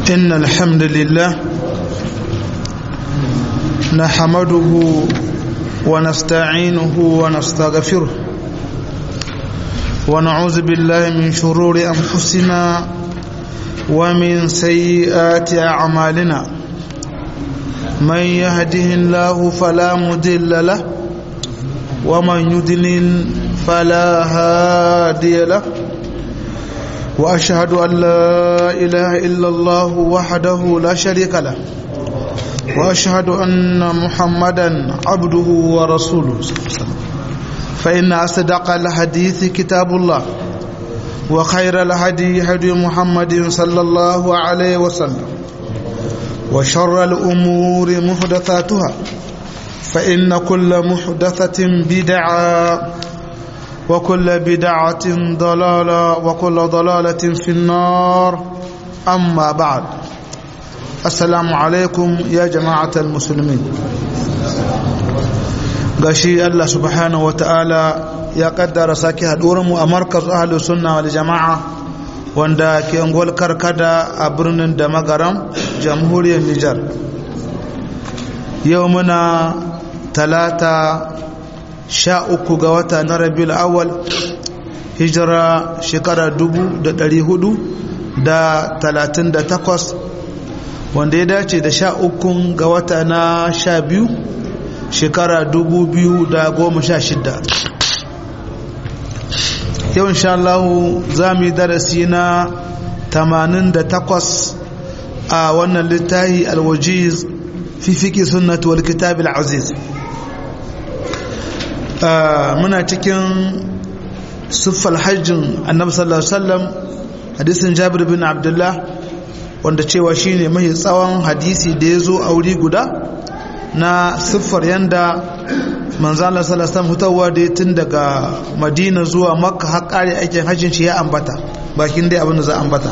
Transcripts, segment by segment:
إن الحمد لله نحمده ونستعينه ونستغفره ونعوذ بالله من شرور أنفسنا ومن سيئات أعمالنا من يهده الله فلا مضل له ومن يضلل فلا هادي له واشهد ان لا اله الا الله وحده لا شريك له واشهد ان محمدا عبده ورسوله فان اصدق الحديث كتاب الله وخير الهدي هدي محمد صلى الله عليه وسلم وشر الامور محدثاتها فان كل محدثه بدعه وكل بدعة ضلالة وكل ضلالة في النار أما بعد السلام عليكم يا جماعة المسلمين gashi Allah subhanahu wa ta'ala ya kaddara sake haɗuwarmu a markaz ahalus sunna wal jama'a wanda ke ungwal karkada a birnin da magaram jamhuriyar Nijar yau muna talata sha uku ga wata na rabiul awal hijira shekara dubu da dari hudu da talatin da takwas wanda ya dace da sha ukun ga wata na sha biyu shekara dubu biyu da goma sha shida yau insha Allah za mu yi darasi na tamanin da takwas a wannan littafi alwajiz fi fiƙi sunnatu wal kitab al-aziz muna cikin siffar hajjin annabi sallallahu alaihi wasallam hadisin jabir bin abdullah wanda cewa shine mai tsawon hadisi da ya zo a wuri guda na siffar yanda manzan Allah sallallahu alaihi hutawa da tun daga madina zuwa makka har kare aikin hajjin shi ya ambata bakin dai abin da za ambata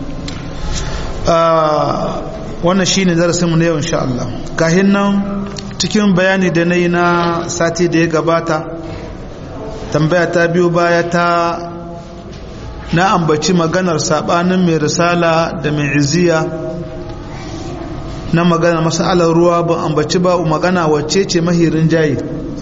wannan shine darasinmu na yau insha Allah kahin nan cikin bayani da na yi na sati da ya gabata tambaya ta biyu baya ta na ambaci maganar sabanin mai risala da mai iziya na magana masalar ruwa ba ambaci ba magana wacce ce mahirin jayi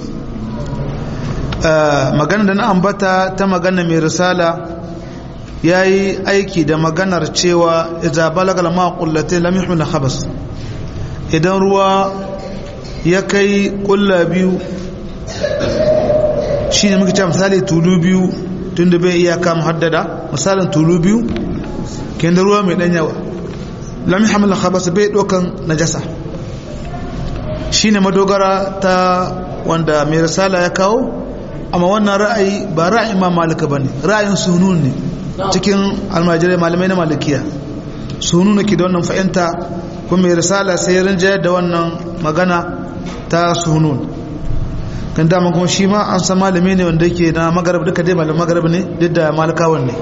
magana da na ambata ta magana mai risala ya yi aiki da maganar cewa idan balagal ma kullatai lam yuhmil khabas idan ruwa ya kai kulla biyu shi ne muka ce misali tulu biyu tun da bai iya kama haddada misalin tulu biyu ke da ruwa mai dan yawa lami hamila khabasa bai dokan najasa shi ne madogara ta wanda mai risala ya kawo amma wannan ra'ayi ba ra'ayin ma malika ba ne ra'ayin sunun ne cikin almajirai malamai na malikiya sunun ke da wannan fahimta kuma mai risala sai rinjayar da wannan magana ta sunun kan dama kuma shi ma an san malami ne wanda yake na magarab duka dai malam magarab ne duk da malikawan ne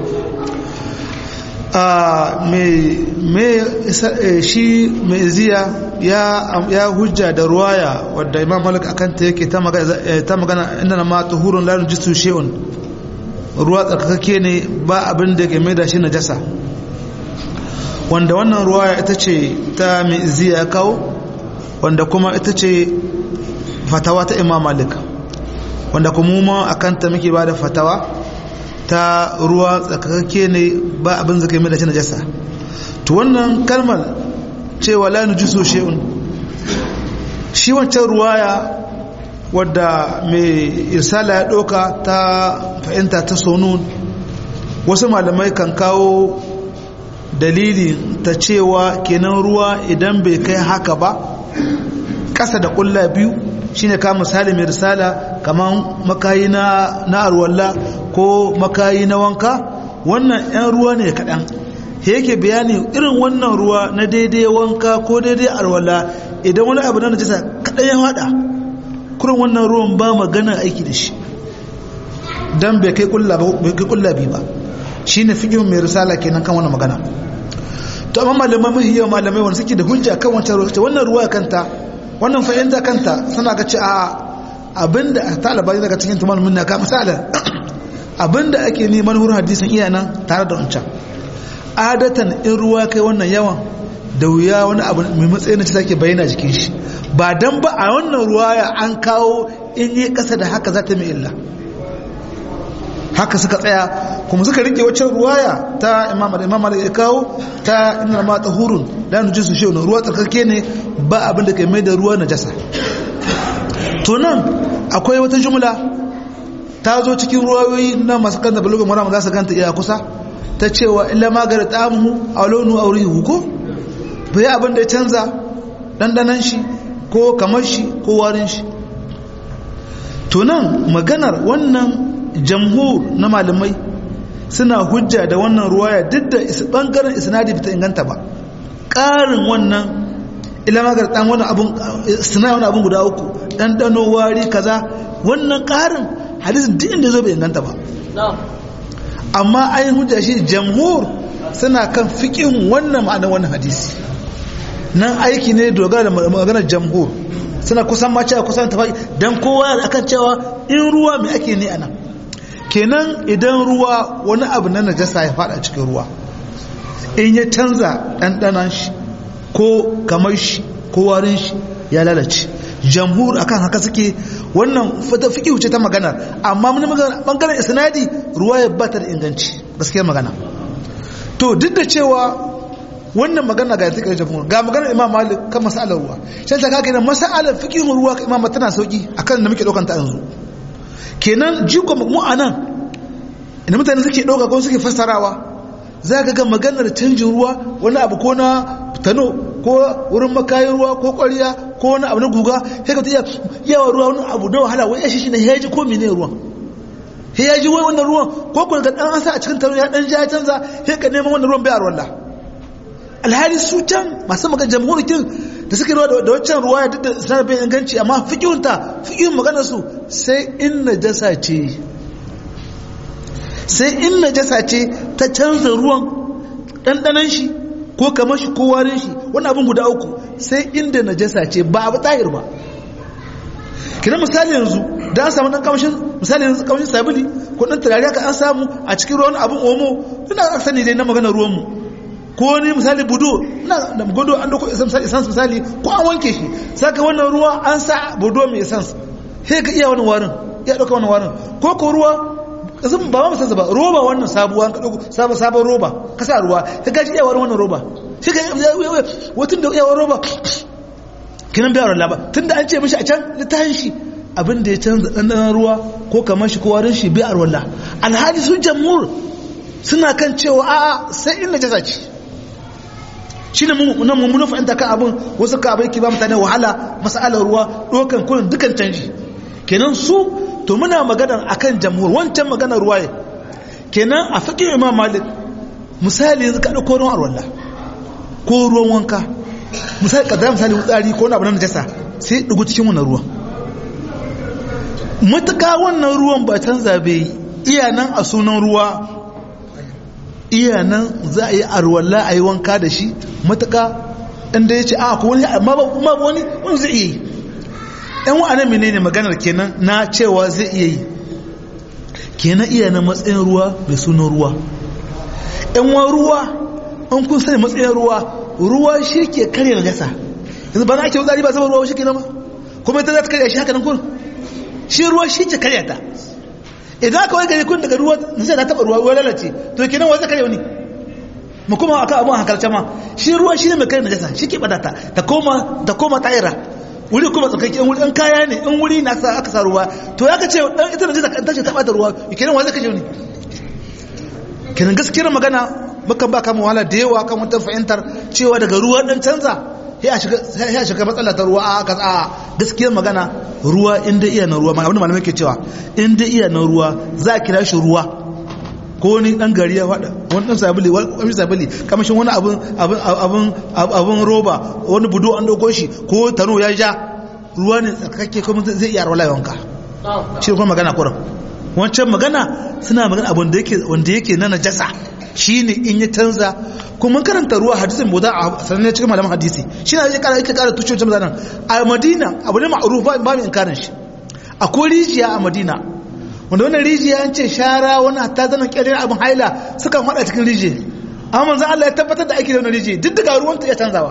shi mai iziya ya hujja da ruwaya wadda imam malik akan ta yake ta magana inda na ma tuhurun larin jisu she'un ruwa tsarkake ne ba abin da ke mai da shi na jasa wanda wannan ruwaya ita ce ta mai iziya ya kawo wanda kuma ita ce fatawa ta imam malik wanda kuma ma a kanta muke ba da fatawa ta ruwa tsakakakke ne ba abin zaka mai da shi najasa to wannan kalmar cewa la nujisu shay'un shi wancan ruwaya wadda mai irsala ya doka ta fahimta ta sonun wasu malamai kan kawo dalili ta cewa kenan ruwa idan bai kai haka ba ƙasa da ƙulla biyu shine ka misali mai risala kamar makayi na arwalla ko makayi na wanka wannan 'yan ruwa ne kaɗan yake bayani irin wannan ruwa na daidai wanka ko daidai arwalla idan wani abu na najisa kaɗan ya haɗa kurin wannan ruwan ba magana aiki da shi don bai kai ƙulla biyu ba shi ne fi mai risala kenan kan wannan magana to amma malamai mahiyar malamai wanda suke da hujja kan wancan ruwa wannan ruwa kanta wannan fahimta kanta suna ga ce a abinda ta albani daga cikin tumar minna ka misalin abinda ake neman wurin hadisin iya nan tare da wancan adatan in ruwa kai wannan yawan da wuya wani abu mai matsayin da take bayyana jikin shi ba dan ba a wannan ruwaya an kawo in yi kasa da haka za ta mai illa haka suka tsaya kuma suka rike waccan ruwaya ta imam imam malik ya kawo ta inna ma tahurun da nuji su shi ruwa tsarkake ne ba abin da kai mai da ruwa najasa to nan akwai wata jumla ta zo cikin ruwayoyi na masu kan da bulugun mara za su ganta iya kusa ta cewa illa magara tamu a launu a wuri ko bai abin da ya canza dandanan shi ko kamar shi ko warin shi to nan maganar wannan jamhur na malamai suna hujja da wannan ruwaya duk da bangaren isnadi bata inganta ba ƙarin wannan ilamagar ɗan wani abun suna wani abun guda uku ɗanɗano wari kaza wannan ƙarin hadisin duk inda zo bai inganta ba amma ayin hujja shi jamhur suna kan fiƙin wannan ma'anar wannan hadisi nan aiki ne dogara da maganar jamhur suna kusan ma cewa kusan tafi don kowa akan cewa in ruwa mai ake ne a nan kenan idan ruwa wani abu na najasa ya fada cikin ruwa in ya canza ɗanɗanan shi ko kamar shi ko warin shi ya lalace jamhur akan haka suke wannan fata fiki wuce ta magana amma mun magana bangaren isnadi ruwa ya bata da inganci gaskiya magana to duk da cewa wannan magana ga take jamhur ga maganar imam malik kan masalar ruwa sai ta kake da masalar fiqhin ruwa imam tana sauki akan da muke daukan ta yanzu kenan jiko mu anan inda mutane suke ɗauka ko suke fassarawa za ka ga maganar canjin ruwa wani abu ko na tano ko wurin makayin ruwa ko ƙwariya ko wani abu na guga sai ka ta yawa ruwa wani abu na wahala wai yashi shi ne ya ji ko mene ruwan ya ji wai wannan ruwan ko kuma ga ɗan asa a cikin taro ya ɗan ja ya canza sai ka neman wannan ruwan bai a ruwan alhali su can masu magana jamhurikin da suke ruwa da waccan ruwa ya duk da sanar bai inganci amma fikihunta fikihun maganar su sai in najasa ce sai in najasa ce ta canza ruwan ɗanɗanan shi ko kamar shi ko warin shi wani abin guda uku sai inda najasa ce ba abu tahir ba kina misali yanzu da an samu ɗan kamshin misali yanzu kamshin sabili ko ɗan turare ka an samu a cikin ruwan abin omo ina aka sani dai na magana ruwanmu ko ni misali budo na da gudu an dauko essence misali ko an wanke shi saka wannan ruwa an sa budo mai essence sai ka iya wannan warin iya dauka wannan warin ko ko ruwa kasan ba ma san ba roba wannan sabuwa ka dauko sabon sabon roba ka sa ruwa ka gaji iya warin wannan roba shi ka wutun da iya warin roba kinan bai warin laba tunda an ce mishi a can littafin shi abin da ya canza ɗanɗanon ruwa ko kamar shi ko warin shi bai arwalla alhaji sun jamhur suna kan cewa a'a sai in najasa ce shi ne nan mummunan fahimta kan abin wasu ka abin ke ba mutane wahala masalar ruwa ɗaukan kunin dukan canji kenan su to muna maganar akan jamhur wancan maganar ruwa ne kenan a faƙin imam malik misali yanzu ka ɗauko ruwan arwalla ko ruwan wanka misali kadar misali wutsari ko wani abu na najasa sai ɗugu cikin wannan ruwan matuƙa wannan ruwan ba canza bai iya nan a sunan ruwa iya nan za a yi arwalla a yi wanka da shi matuka inda ya ce a ko wani amma ba wani wani zai iya yi yan wa'anan mene ne maganar kenan na cewa zai iya yi kenan iya na matsayin ruwa mai sunan ruwa yan wa ruwa an kun sani matsayin ruwa ruwa shi ke karya gasa yanzu ba na ake wutsari ba zama ruwa shi ke nama kuma ita za ta karya shi haka nan kun shi ruwa shi ke karya ta idan aka wai gari kun daga ruwa zai na taba ruwa ruwa lalace to kenan wai zaka ne mu kuma aka abun hankalce ma shi ruwa shi ne mai kai najasa shi ke badata ta koma ta koma tayira wuri kuma tsakakke in wuri in kaya ne in wuri na sa aka sa ruwa to ya ka ce dan ita najasa kan tace taba da ruwa kenan wai zaka je ne kenan gaskiyar magana mukan ba kama wahala da yawa kan wata fahimtar cewa daga ruwa dan canza ya shiga matsala ta ruwa a kasa gaskiyar magana ruwa inda iya na ruwa abinda malamai ke cewa inda iya na ruwa za a kira shi ruwa ko wani dan gari ya fada wani dan sabili wani sabili kamashin wani abin abin abin roba wani budo an dauko shi ko tano ya ja ruwa ne tsarkake kuma zai iya rawala yawanka shi kuma magana kuran wancan magana suna magana abin da yake wanda yake na najasa shine in ya canza kuma karanta ruwa hadisin boda a sanar cikin malaman hadisi shi na kara yake kara tucocin zanen a madina abu ne ma'aruf ba mai inkarin shi akwai rijiya a madina wanda wannan rijiya an ce shara wani ta zanen kyalin abin haila sukan hada cikin rijiya amma manzan Allah ya tabbatar da aiki da wani rijiya duk daga ruwan ta ya canzawa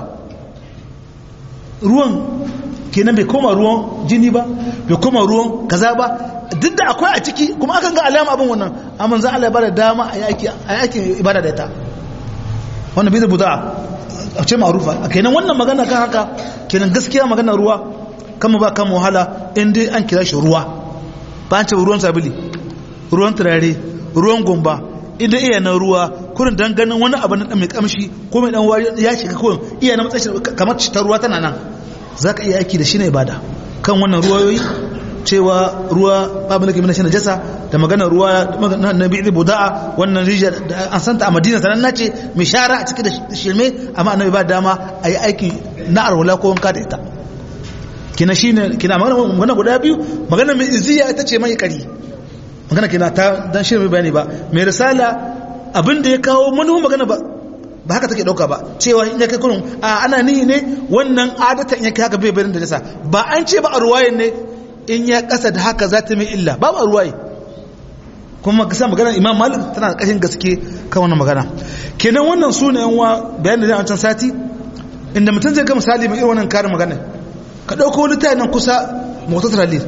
ruwan kenan bai koma ruwan jini ba bai koma ruwan kaza ba duk da akwai a ciki kuma akan ga alama abin wannan amma manzan Allah ya bada dama a yi aikin ibada da ita wannan bai da buda a ce ma'rufa kenan wannan magana kan haka kenan gaskiya magana ruwa kama ba kan wahala in dai an kira shi ruwa ba an ce ruwan sabili ruwan turare ruwan gumba inda iya na ruwa kurin dan ganin wani abu na mai kamshi ko mai dan wari ya shiga kurin iya na matsayin kamar ta ruwa tana nan za ka iya aiki da shi na ibada kan wannan ruwayoyi cewa ruwa babu lake mina shi najasa da magana ruwa na bi'i buda'a wannan rijiya da an santa a madina sanan na ce mai shara a cikin da shirme amma annabi ba dama a yi aiki na arwala ko wanka da ita kina shine kina magana guda biyu magana mai iziya ita ce mai kari magana kina ta dan shirin mai bayani ba mai risala abin da ya kawo manuhu magana ba ba haka take dauka ba cewa in ya kai kurun a ana nihi ne wannan adatan in ya kai haka bai bayan da jasa ba an ce ba a ruwayen ne in ya kasa da haka za ta mai illa ba ba a ruwaye kuma kasa magana imam malik tana da kashin gaske kan wannan magana kenan wannan su ne yan wa bayan da zai can sati inda mutum zai ga misali mai irin wannan karin magana ka ɗauko littafin nan kusa motar halil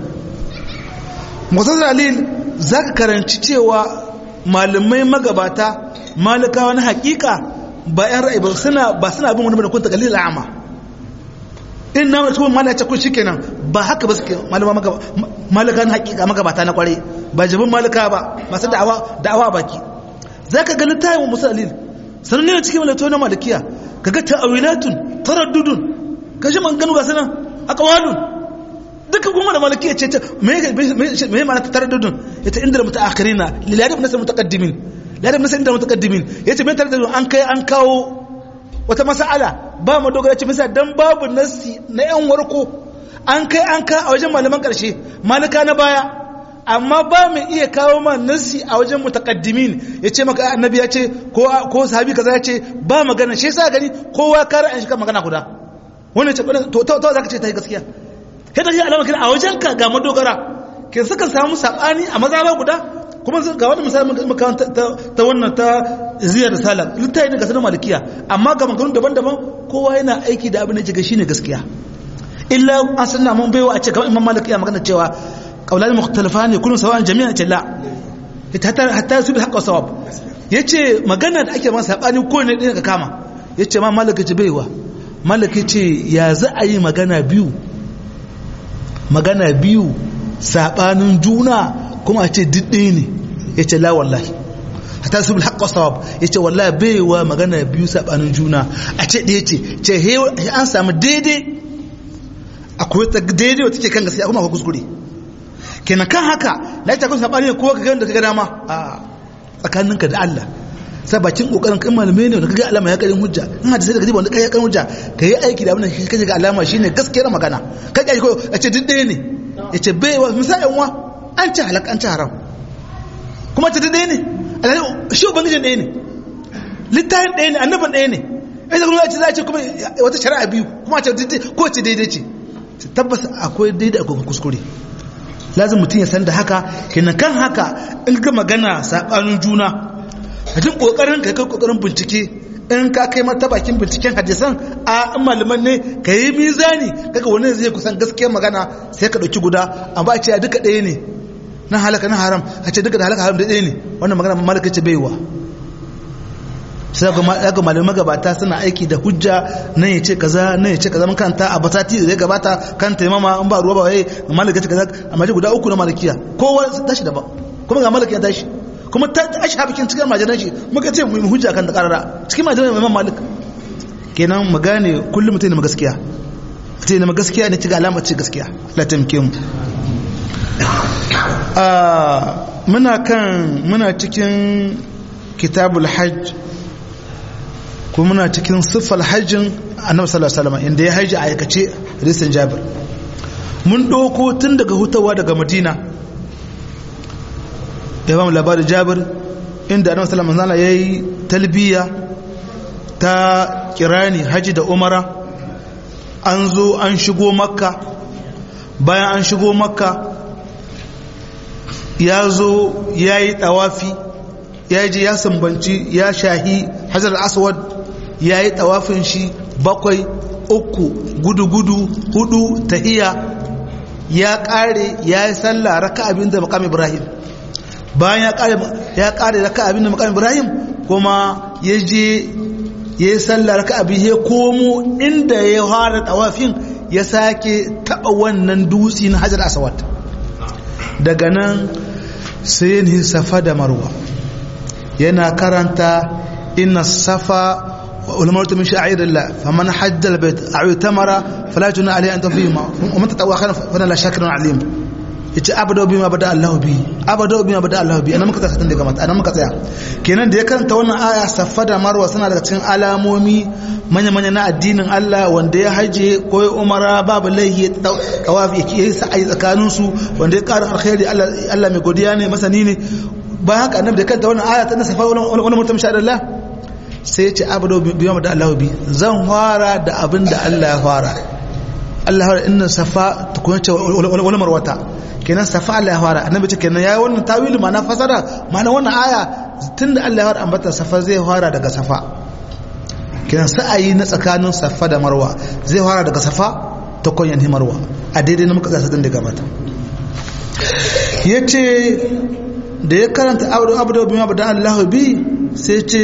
motar halil za ka karanci cewa malamai magabata malikawa na hakika ba yan ra'ayi ba suna ba suna bin wani kun takalil al'ama in na mutum mala ya kun shikenan ba haka ba suke malama malika na hakika magabata na kware ba jabin malika ba masu da'awa da'awa baki za ka ga littafin musa halil sannan ne cikin malato na malikiya ka ga ta'awilatun taraddudun ka shi man ganu ga sanan aqwalun duka kuma da malaki yace ta me me ma'ana ta taraddudun yace inda mutaakhirina liladab nasal mutaqaddimin liladab nasal inda mutaqaddimin yace me taraddudun an kai an kawo wata mas'ala ba mu dogara ce misa dan babu nasi na yan warko an kai an ka a wajen malaman karshe malika na baya amma ba mu iya kawo ma nasi a wajen mutaqaddimin yace maka annabi ya ce ko ko sahabi kaza ya ce ba magana shi yasa gani kowa kare an shi kan magana guda wannan ce to to za ka ce ta yi gaskiya sai ta yi alama kira a wajen ka ga madogara ke suka samu sabani a mazaba guda kuma ga wani misali muka ta wannan ta ziyar risala littafi ne ga sanar malikiya amma ga maganganu daban-daban kowa yana aiki da abin da jiga shine gaskiya illa an sanna mun baiwa a ce kamar imam malikiya magana cewa kaulani mukhtalafa ne kullun sawa'an jami'an ce la hatta hatta su bi haqqa sawab yace magana da ake masa sabani ko ne din ka kama yace ma malaka ce baiwa malaka ce ya za a yi magana biyu magana biyu sabanin juna kuma a ce didde ne ya ce la wallahi hata su bilhaƙa sawab ya ce wallahi baiwa magana biyu sabanin juna a ce ɗaya ce ce an samu daidai akwai ta daidai wata ke kan gaskiya kuma akwai kuskure kenan kan haka na ita kun sabani ko ka gani da ka ga dama a tsakaninka da Allah sai bakin kokarin kan malamai ne da kaga alama ya karin hujja in hadisi da kaji wanda kai ya karin hujja kai aiki da abin da kaje ga alama shine gaskiyar magana kai kai ko a ce duk ɗaya ne ya ce bai wa misalin wa an ci halak an ci haram kuma ce duk ɗaya ne alhali shi ubangijin ɗaya ne littafin ɗaya ne annaban ɗaya ne ai da kuma ce za a ce kuma wata shari'a biyu kuma ce ko ce daidai ce tabbas akwai daidai akwai kuskure lazim mutum ya san da haka kenan kan haka in ga magana sabanin juna a duk kokarin ka kai kokarin bincike in ka kai mata bakin binciken hadisan a malaman ne ka yi mizani kaga wani zai kusan gaskiyar magana sai ka dauki guda amma a ce a duka ɗaya ne na halaka na haram a ce duka da halaka haram da ɗaya ne wannan magana malaka ce baiwa sai ga malamai gabata suna aiki da hujja nan ya ce kaza nan ya ce kaza mun kanta a basati da ya gabata kan taimama in ba ruwa ba waye malaka ce kaza amma guda uku na malakiya kowa tashi daban kuma ga malakiya tashi kuma ta asha bikin cikin majalan shi muka ce mu hujja kan da karara cikin majalan Imam Malik kenan mu gane kullum mutum ne gaskiya mutum ne gaskiya ne ci ga alama ce gaskiya la tamke mu muna kan muna cikin kitabul hajj ko muna cikin siffar hajjin annabi sallallahu alaihi wasallam inda ya haji a aikace risan jabir mun doko tun daga hutawa daga madina ya ba mu labarin jabir inda annabi sallallahu alaihi wasallam yayi talbiya ta kirani haji da umara an zo an shigo makka bayan an shigo makka ya zo ya yi tawafi ya ji ya sambanci ya shahi hajar aswad ya yi tawafin shi bakwai uku gudu-gudu hudu tahiya ya kare ya yi sallah raka abin da makam ibrahim bayan ya kare raka abin da makam ibrahim kuma ya je ya yi sallah raka abin ya komo inda ya fara tawafin ya sake taba wannan dutse na hajar aswad daga nan sai yin safa da marwa yana karanta inna safa والمرت من شعائر الله فمن حج البيت أو اعتمر فلا جناح عليه أن تطيما ومن تطوع خيرا فانا لا شاكر عليم yace abada bima bada Allah bi abada bima bada Allah bi anan muka tsaya tun daga mata anan muka tsaya kenan da ya karanta wannan aya safa da marwa suna daga cikin alamomi manya manya na addinin Allah wanda ya haje ko ya umara babu laihi tawafi yake yi sa'ai tsakanin su wanda ya ƙara alkhairi Allah Allah mai godiya ne masani ne bayan haka annabi da kanta wannan aya ta safa wani mutum sha Allah sai ce abado biya da Allah bi zan fara da abin da Allah ya fara Allah ya fara inna safa tukuna ce wani marwata kenan safa Allah ya fara annabi ce kenan yayi wannan tawili ma'ana fasara ma'ana wannan aya tunda Allah ya fara ambata safa zai fara daga safa kenan sa'ayi na tsakanin safa da marwa zai fara daga safa ta kunyan marwa a daidai na muka tsasa din daga mata yace da ya karanta abdo abdo bima da Allah bi sai ce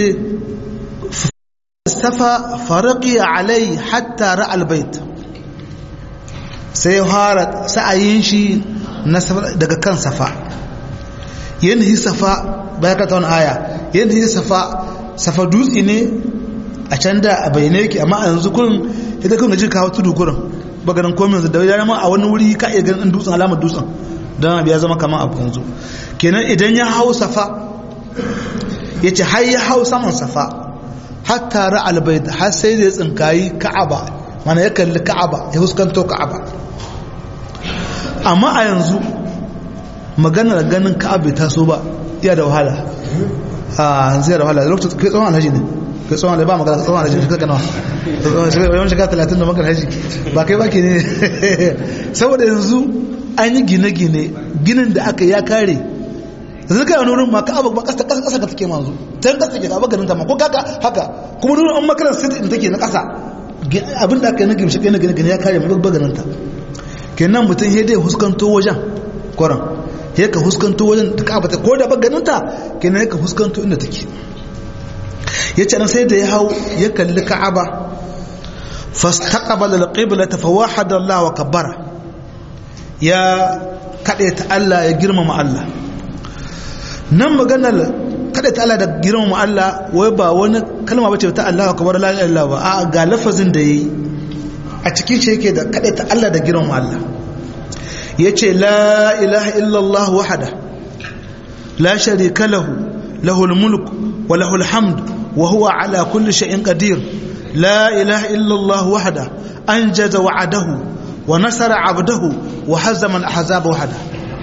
safa faraqi alai hatta ra'a albayt sai fara sa'ayin shi daga kan safa yanhi safa bayan ka wani aya yanhi safa safa dutse ne a can da a bayyane yake amma a yanzu kun ita kun gaji kawo tudu kurin baganin komin da ya ma a wani wuri ka iya ganin dutsen alamar dutsen don ya zama kamar abu yanzu kenan idan ya hau safa ya ce har ya hau saman safa hatta ra'al bait har sai da ya tsinkayi ka'aba mana ya kalli ka'aba ya huskanto ka'aba amma a yanzu maganar ganin ka'aba ta so ba iya da wahala a zai da wahala lokacin kai tsawon alhaji ne kai tsawon alhaji ba magana tsawon alhaji ne kai nawa yawan shiga talatin da makar haji ba kai ba ke ne saboda yanzu an yi gine-gine ginin da aka ya kare yanzu kai wani wurin ma ka abu ba kasa kasa kasa ka take manzo tan kasa ke ba ganin ta ma ko kaka haka kuma wurin an makarar sit in take na kasa abin da aka yi na gimshi kai na gine gine ya kare mu ba ganin ta kenan mutum ya dai huskanto wajen kwaran ya ka huskanto wajen ta ka bata ko da ba ganin ta kenan ya ka huskanto inda take ya ce nan sai da ya hau ya kalli ka'aba fastaqbala al-qibla fa wahada Allah wa kabbara ya kade ta Allah ya girmama Allah nan maganar kada ta Allah da girmama Allah wai ba wani kalma bace ta Allah akbar la ilaha illallah ba a ga lafazin da yayi a cikin shi yake da kada ta Allah da girmama Allah yace la ilaha illallah wahda la sharika lahu lahul mulk wa lahul hamd wa huwa ala kulli shay'in qadir la ilaha illallah wahda anjaza wa'adahu wa nasara 'abdahu wa hazama al-ahzaba wahda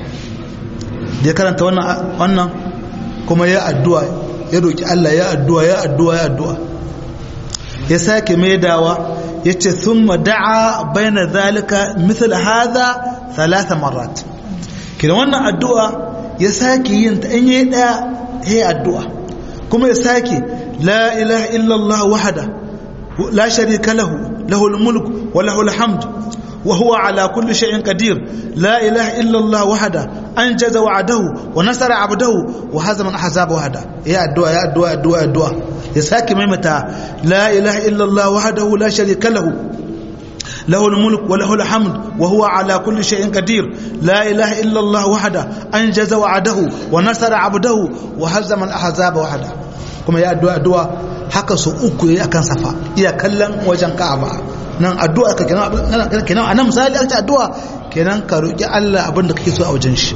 da ya karanta wannan kuma ya addu'a ya roki Allah ya addu'a ya addu'a ya addu'a ya sake maidawa ya ce sun da'a bayan zalika misal haza talata marat kina wannan addu'a ya sake yin ta in yi ɗaya ya yi addu'a kuma ya sake la ilaha illallah wahada la sharika lahu lahul mulk wa lahul hamd وهو على كل شيء قدير لا إله إلا الله وحده أنجز وعده ونصر عبده وهزم الأحزاب وحده يا الدعاء يا الدعاء الدعاء الدعاء يساكي ميمتا لا إله إلا الله وحده لا شريك له له الملك وله الحمد وهو على كل شيء قدير لا إله إلا الله وحده أنجز وعده ونصر عبده وهزم الأحزاب وحده كما يا الدعاء الدعاء haka su uku yayi akan safa iya kallon wajen Ka'aba nan addu'a ka kenan kenan anan misali aka addu'a kenan ka roki Allah abin da kake so a wajen shi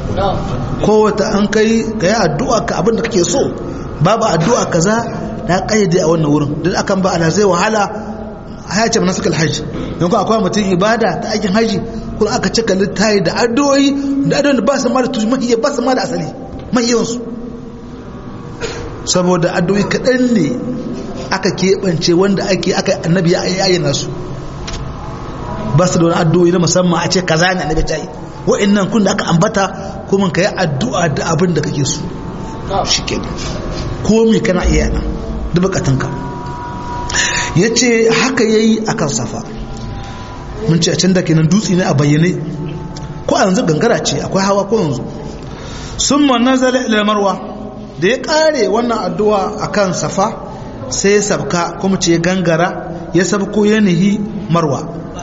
ko wata an kai ka yi addu'a ka abin da kake so babu addu'a kaza na kayyade a wannan wurin duk akan ba ala zai wahala haya ce manasik alhaji don ko akwai mutum ibada ta aikin haji kuma aka cika littayi da addu'o'i da addu'o'i da ba su ma da tujmahiyya ba su ma da asali mai yawansu saboda addu'o'i kaɗan ne aka keɓance wanda ake aka annabi ya ayyana su ba su da wani addu'o'i na musamman a ce kaza ne annabi ta yi wa'annan kun da aka ambata kuma ka yi addu'a da abin da kake so shi ke komi kana iya nan da bukatunka ya ce haka ya yi a kan safa mun ce a can da kenan dutse ne a bayyane ko a yanzu gangara ce akwai hawa ko yanzu sun manazala ilmarwa da ya kare wannan addu'a a kan safa sai ya sabka kuma ce gangara ya sabko yanihi marwa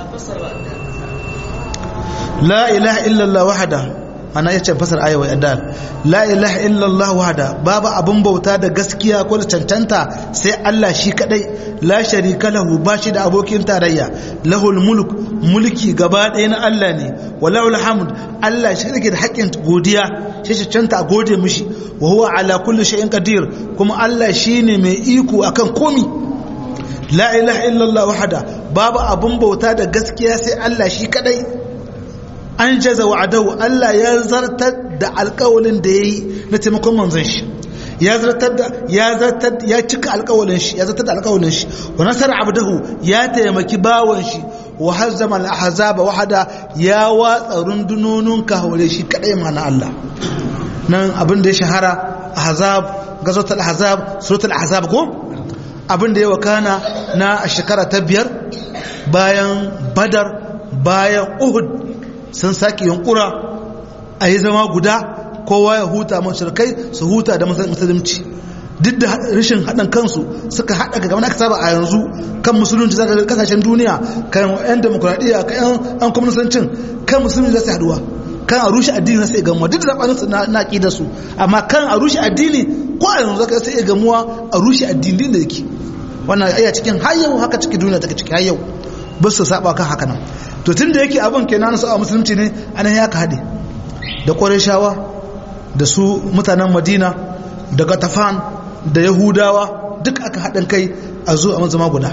la ilaha illallah wahada ana yace fasar ayawa adal la ilaha illallah wahada babu abun bauta da gaskiya ko da cancanta sai Allah shi kadai la sharika lahu bashi da abokin tarayya lahul mulk mulki gaba ɗaya na Allah ne walahul hamd Allah shi yake da haƙƙin godiya shi cancanta a gode mishi wa huwa ala kulli shay'in qadir kuma Allah shine mai iko akan komi la ilaha illallah wahada babu abun bauta da gaskiya sai Allah shi kadai an jaza wa'adahu Allah ya zartar da alƙawalin da yayi na taimakon manzon shi ya zartar da ya zartar ya cika alƙawalin shi ya zartar da alƙawalin shi wa nasara abdahu ya taimaki bawon shi wa hazzama al-ahzaba wahada ya watsa rundunonin kahore shi kadai mana Allah nan abin da ya shahara ahzab gazotul ahzab suratul ahzab ko abin da ya wakana na shekara ta biyar bayan badar bayan uhud sun sake yunkura a yi zama guda kowa ya huta mashirkai su huta da musulunci duk da rashin haɗin kansu suka haɗa ga gaba aka saba a yanzu kan musulunci za ga kasashen duniya kan 'yan demokuraɗiyya kan 'yan kwamnisancin kan musulunci za su haɗuwa kan a rushe addini na sai gamuwa duk da zaɓaninsu na ƙi da su amma kan a rushe addini ko a yanzu za ka sai gamuwa a rushe addini da yake wannan iya cikin har yau haka cikin duniya take ciki har yau ba su saba kan haka nan to tun da yake abin kenan su a musulunci ne anan ya ka haɗe da ƙwarishawa da su mutanen madina da gatafan da yahudawa duk aka haɗin kai a zo a zama guda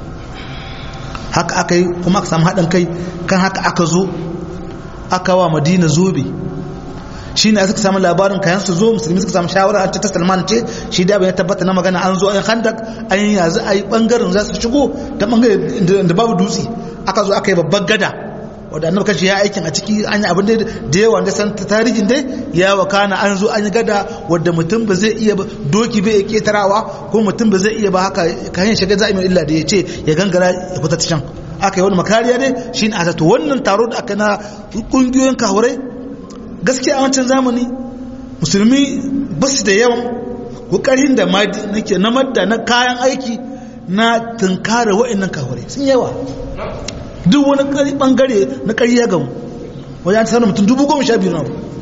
haka aka yi kuma aka samu haɗin kai kan haka aka zo aka wa madina zobe shi ne suka samu labarin kayan su zo musulmi suka samu shawara ta ta salman ce shi da bai tabbata na magana an zo an handak an yi yanzu a yi bangaren za su shigo ta bangaren da babu dutse aka zo aka yi babban gada wadda annabi kashi ya aikin a ciki an yi abin da yawa da san tarihin dai ya wakana an zo an yi gada wadda mutum ba zai iya doki bai ketarawa ko mutum ba zai iya ba haka kayan shiga za'i mai illa da ya ce ya gangara ya fita ta can aka yi wani makariya ne shi ne a zato wannan taro da aka na kungiyoyin kahurai gaskiya a wancan zamani musulmi ba su da yawan kokarin da nake na madda na kayan aiki na tunkara wa'annan kahurai sun yawa duk wani bangare na ƙarya gamu wajen an sanar mutum dubu goma sha biyu na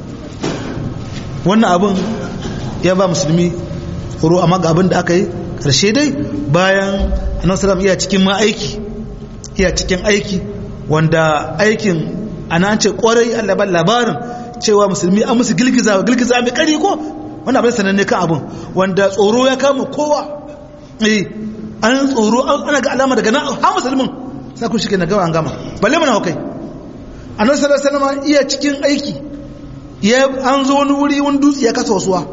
wannan abin ya ba musulmi horo amma ga abin da aka yi ƙarshe dai bayan annabi sallam iya cikin ma aiki iya cikin aiki wanda aikin ana ce kwarai Allah ban labarin cewa musulmi an musu girgiza girgiza mai kari ko wannan abin sananne kan abin wanda tsoro ya kama kowa eh an tsoro ana ga alama daga nan ha musulmin sai kun shike na gama an gama balle mana hukai annabi sallallahu alaihi wasallam iya cikin aiki ya an zo wani wuri wani dutse ya kasa wasuwa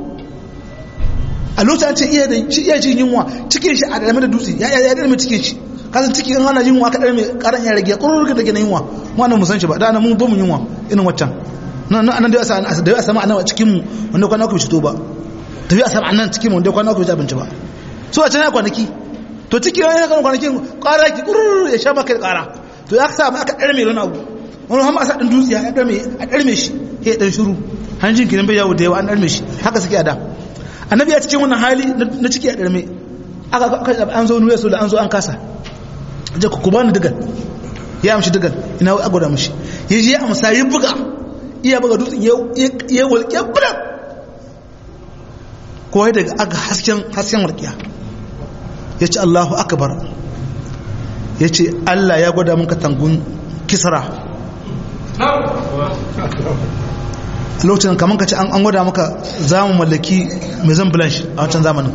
a lokacin an ce iya da shi iya jin yunwa cikin shi a dalme da dutse ya ya dalme cikin shi kasan cikin an hana yunwa kaɗar mai karan ya rage ƙururruka da gina yunwa mu anan musan shi ba da ana mun bamu yunwa irin waccan nan nan da ya a sama anan a cikin mu wanda kwana ku fito ba tafi a sama anan cikin mu wanda kwana ku fito abinci ba so a can ya kwanaki to cikin ya kan kwanakin ƙara ki ƙururru ya sha maka ƙara to ya sa aka ɗar mai wani abu wani hama a sa ɗan dutse a ɗar mai shi ya ɗan shuru hanjin kinan bai yawo da yawa an ɗar mai shi haka suke a da annabi ya cikin wannan hali na ciki a ɗar mai aka an zo nuna su da an zo an kasa je ku kuma ni digal ya amshi digal ina a gwada mishi ya je amsa ya buga iya buga dutsen ya walƙiya bulan kowai daga aga hasken hasken walƙiya ya ce allahu akbar ya ce allah ya gwada mun katangun kisra lokacin kamar ka ce an gwada maka za mu mallaki mai zan blanche a wancan zamanin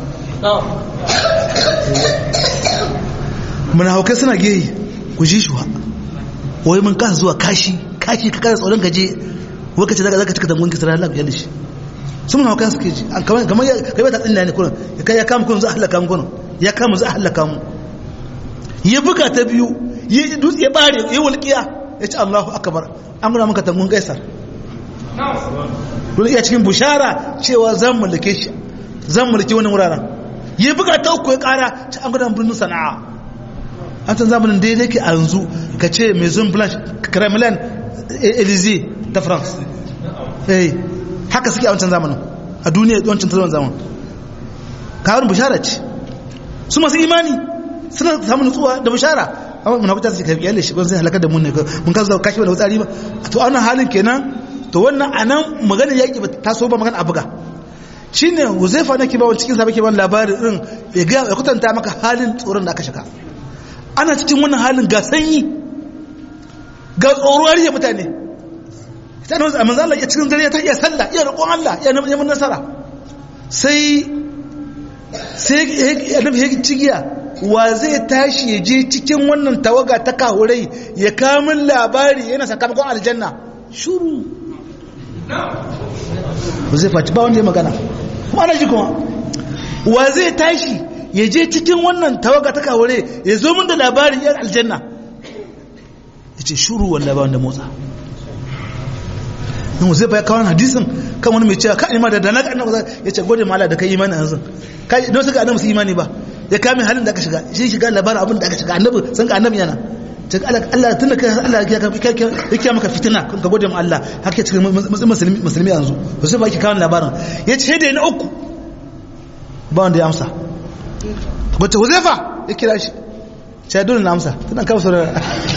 muna haukai suna geyi ku ji shi wai mun kasa zuwa kashi kashi ka kasa tsoron gaje wai ka ce zaka cika tangon kisra Allah ya lishi sun muna haukai suke ji kamar kamar ya kai ta tsinna ne kurin ya kai ya kama kun za a halaka mu kurin ya kama za a halaka mu ya buga ta biyu ya dutse ya bare ya walƙiya ya ce Allahu akbar an gura maka tangon kaisar dole iya cikin bushara cewa zan mallake shi zan mulki wani wuraren ya buga ta uku ya kara ta an gudan birnin sana'a an san zamanin daidai ke a yanzu ka ce maison blanche kremlin elysee ta france eh haka suke a wancan zamanin a duniya wancan ta zaman kawai bishara ce su masu imani suna samun nutsuwa da bishara amma mun hakuta su ka yalle shi ban sai halakar da mun ne mun ka zo kashi da wutsari ba to a wannan halin kenan to wannan anan magana yaki ba ta so ba magana abuga shine Huzaifa nake ba wani cikin sa bake ban labarin din ya ga ya kutanta maka halin tsoron da aka shiga ana cikin wannan halin ga sanyi ga tsoruwar ya mutane sai nan manzo Allah ya cikin dare ta iya sallah iya roƙon Allah ya neman nasara sai sai annabi ya cigiya wa zai tashi ya je cikin wannan tawaga ta kahurai ya kamun labari yana sakamakon aljanna shuru ba zai faci ba wanda ya magana kuma ana ji kuma wa zai tashi ya je cikin wannan tawaga ta kahurai ya zo min da labarin yan aljanna ya ce shuru wanda ba wanda motsa nan zai bai kawo hadisin kan wani mai cewa ka ima da dana annabi ya ce gode mala da kai imani yanzu kai don suka annabi su imani ba ya kame halin da aka shiga shi shiga labarin abin da aka shiga annabi san ka annabi yana ta Allah Allah tun da kai Allah ya kiya maka fitina ka gode ma Allah haka cikin musulmi musulmi yanzu ba sai ba ki kawo labarin ya ce da na uku ba wanda ya amsa wacce Huzaifa ya kira shi sai dole na amsa tana kawo saurara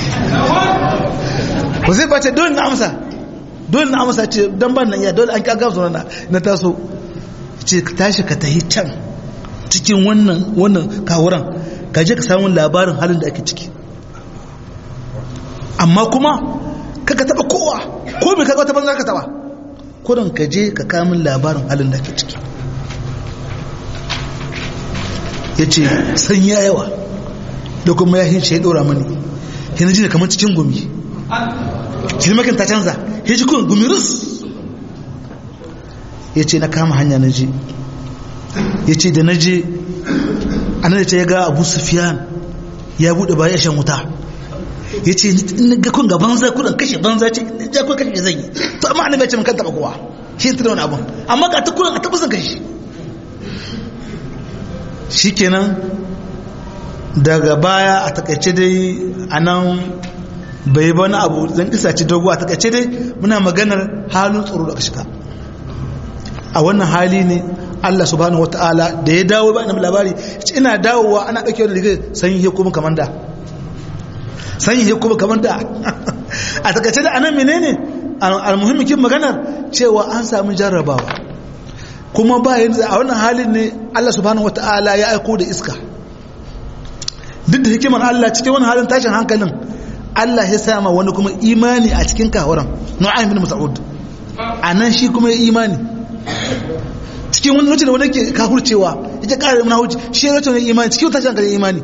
Huzaifa ce dole na amsa dole na amsa ce dan ban nan iya dole an kaga su na na taso ce ka tashi ka tahi can cikin wannan wannan kawuran ka je ka samu labarin halin da ake ciki amma kuma kaka taba kowa ko me kaga wata banza ka taba kurin ka je ka kamun labarin halin da ake ciki yace san ya yawa da kuma ya hince ya dora mani yana ji kamar cikin gumi kilmakin ta canza ya ji kun gumirus ya ce na kama hanya na je ya ce da na je a nan ce ya ga abu sufiyan ya buɗe baya shan wuta ya ce in ga kun ga banza kudan kashe banza ce ja kun kashe zan yi to amma annabi ya ce mun kan taba kowa shi ta da wani abun amma ga ta kudan a tabbasan kashe shikenan daga baya a takaice dai a nan bai bani abu zan isa ci dogo a takaice dai muna maganar halin tsoro da shiga a wannan hali ne Allah subhanahu wataala da ya dawo ba annabi labari ina dawowa ana dauke da rigar sanyi ya kuma kamar da sanyi ya kuma kamar da a takaice da anan menene almuhimmin kin maganar cewa an samu jarrabawa kuma ba yanzu a wannan halin ne Allah subhanahu wataala ya aiko da iska duk da hikimar Allah cikin wani halin tashin hankalin Allah ya sama wani kuma imani a cikin kawaran nu'aym bin mas'ud anan shi kuma ya imani cikin wani lokacin da wani ke kafurcewa yake ƙara mana hujji shi ya rata imani cikin tashin hankalin imani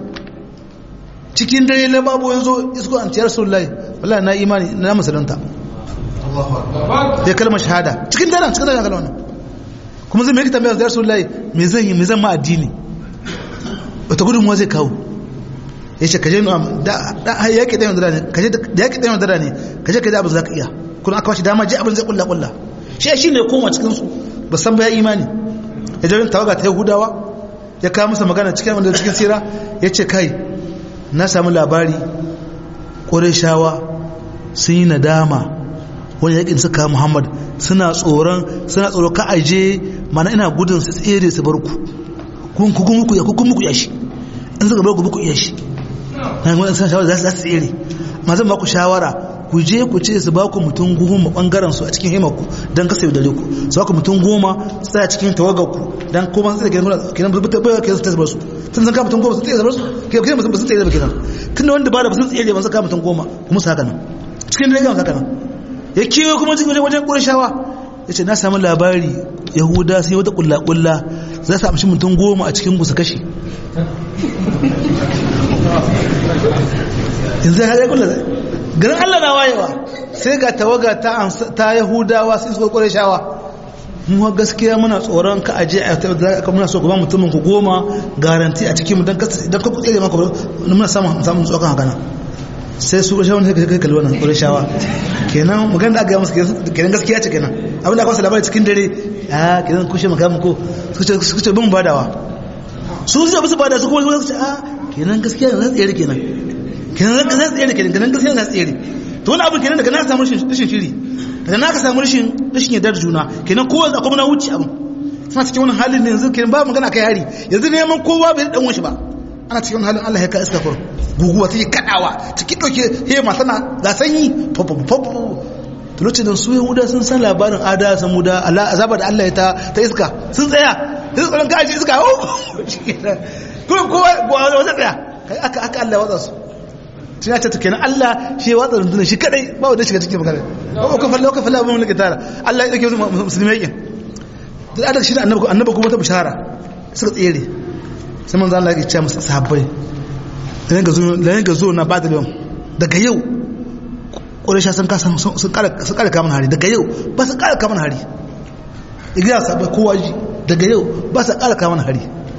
cikin dare na babu yanzu isko an tiyar rasulullahi wallahi na imani na musulunta ya kalmar shahada cikin daren cikin tashin hankalin wannan kuma zai mai tambaya da rasulullahi me zan yi me zan ma addini wata gudunmuwa zai kawo ya ce kaje da yaƙi ɗaya madara ne kaje da yaƙi ɗaya madara ne kaje kaje abin za ka iya kuma aka bashi dama je abin zai kulla kulla shi shi ne koma cikin su ba san baya imani ya jarin tawaga ta yahudawa ya kawo masa magana cikin wanda cikin sira ya ce kai na samu labari ƙorishawa sun yi nadama wani yaƙin suka muhammad suna tsoron suna tsoron ka aje mana ina gudun su tsere su bar ku kun kun muku ya kun muku ya shi in suka bar ku muku iya shi na yi san shawara za su tsere ma zan ba ku shawara ku je ku ce su ba ku mutum goma bangaren su a cikin himarku don kasa yaudare ku su ba ku mutum goma su tsaya cikin tawagar ku don kuma su tsaye kenan ba su bai kenan su tsaye su sun san ka mutum goma su tsaye su kenan ba su tsaye ba kenan tun da wanda ba da ba sun tsaye ba su ka mutum goma kuma su haka nan cikin da gama haka nan ya kewa kuma cikin wajen ƙurashawa ya ce na samu labari yahuda sai wata kulla-kulla za su amshi mutum goma a cikin su kashe yanzu ya haɗe kulla garin allah na wayewa sai ga tawaga ta yahudawa sai suka ƙware shawa mu gaskiya muna tsoron ka aje a ta muna so kuma mutumin ku goma garanti a cikin don ka tsere maka muna samun samun tsokan haka nan sai su ƙurshe wani kai kalli wannan ƙurshawa kenan magana da aka yi musu kenan gaskiya ce kenan abin da aka wasu labari cikin dare a kenan kushe makamun ko suka ce bin badawa su su su bada su kuma su ce a kenan gaskiya ne za tsere kenan kenan za tsere kenan kenan gaskiya ne za tsere to wani abin kenan daga na samu rashin shiri daga na ka samu rashin rashin yardar juna kenan kowa za kuma na wuce abin suna cikin wani halin ne yanzu kenan ba magana kai hari yanzu neman kowa bai dan wanshi ba ana cikin halin Allah ya ka iska kur guguwa take kadawa take dauke hema tana ga sanyi popopopo to lokacin da su yahuda sun san labarin ada san muda Allah azaba da Allah ya ta ta iska sun tsaya sun tsaron kaji iska oh kuma kowa kowa wata tsaya kai aka aka Allah watsa su tun ya ce kenan Allah shi ya watsa rundunar shi kadai ba wanda shiga cikin magana ko ka falla ko falla ba mun tara Allah ya dake musulmai yakin da adal shi da annabi annabi kuma ta bishara suka tsere sai manzo Allah ya ce musu sahabbai da ga zo da ga zo na badal yau daga yau Quraysha sun kasa sun kara sun kara kaman hari daga yau ba su kara kaman hari igiya sabai kowa ji daga yau ba su kara kaman hari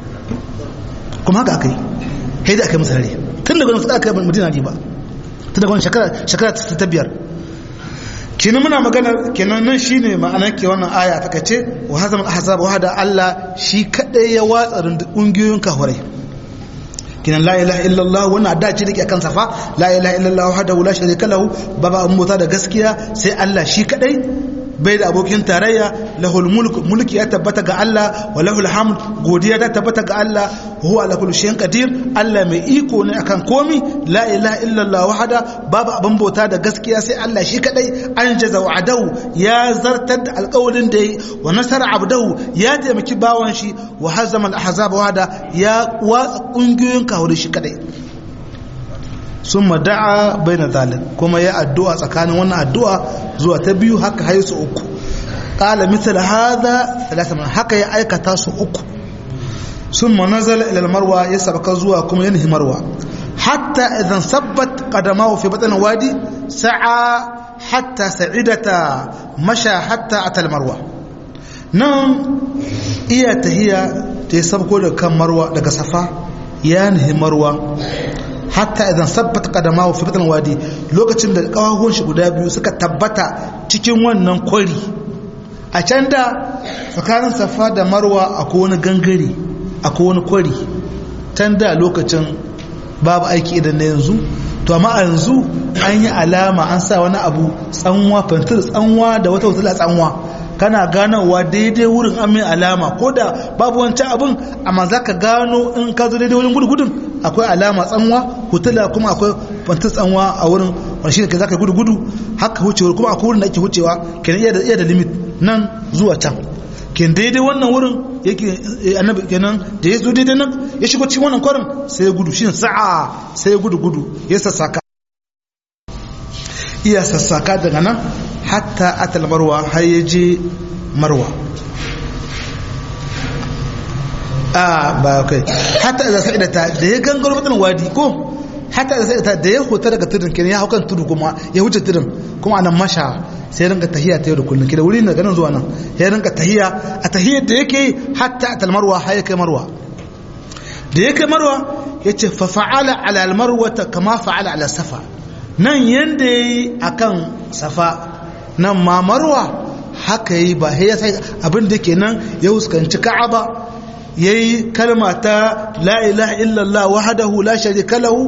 kuma haka akai sai da akai musu hari tun daga su kara kaman Madina ne ba tun daga wannan shekara shekara ta biyar kenan muna magana kenan nan shine ma'anar ke wannan aya ta kace wa hazam al-ahzab wahda Allah shi kadai ya watsa kungiyoyin kafirai kenan la ilaha illallah wannan da ce dake akan safa la ilaha illallah wahdahu la sharika lahu baba an mota da gaskiya sai Allah shi kadai bai da abokin tarayya lahul mulk mulki ya tabbata ga Allah wa lahul hamd godiya ta tabbata ga Allah huwa ala kulli shay'in qadir Allah mai iko ne akan komi la ilaha illallah wahda babu abin bauta da gaskiya sai Allah shi kadai an jaza wa'adahu ya zartar da alƙawarin da yi wa nasara abdahu ya taimaki bawan shi wa hazama al-ahzab wahda ya watsa kungiyoyin kawuri shi kadai sun da'a bai na zalin kuma ya addu'a tsakanin wannan addu'a zuwa ta biyu haka haisu uku ƙala misal haza talatin haka ya aikata su uku sun manazal ilal marwa ya sabaka zuwa kuma ya nihi marwa hatta idan sabbat kadamahu fi batsan wadi sa'a hatta sa'idata masha hatta atal marwa nan iya tahiya ta yi sabko daga kan marwa daga safa ya nihi marwa hatta idan sabbata kadamahu fi batn wadi lokacin da kawahuwan shi guda biyu suka tabbata cikin wannan kwari a can da tsakanin safa da marwa akwai wani gangare akwai wani kwari can da lokacin babu aiki idan na yanzu to amma a yanzu an yi alama an sa wani abu tsanwa fantir tsanwa da wata wata tsanwa kana ganowa daidai wurin an mai alama ko da babu wancan abin amma za ka gano in ka zo daidai wurin gudugudun akwai alama tsanwa hutula kuma akwai fantar tsanwa a wurin wani shi da za ka gudu gudu haka wucewa kuma akwai wurin da ake wucewa kenan iya da limit nan zuwa can ken daidai wannan wurin yake annabi kenan da ya zo daidai nan ya shigo cikin wannan kwarin sai ya gudu shi sa'a sai ya gudu gudu ya sassaka iya sassaka daga nan hatta atal marwa har ya je marwa a ba kai hatta da sa'ida ta da ya gangaro mutan wadi ko hatta da sa'ida da ya huta daga tudun kenan ya haukan tudu kuma ya wuce tudun kuma anan masha sai rinka tahiya ta yau da kullum kida wuri na ganin zuwa nan ya rinka tahiya a tahiyar da yake hatta atal marwa har ya kai marwa da ya kai marwa ya ce fa fa'ala ala al marwa kama fa'ala ala safa nan yanda yayi akan safa nan ma marwa haka yi ba ya sai abin da ke nan ya huskanci ka'aba ya yi kalma ta la ilaha illallah wahadahu la sharika lahu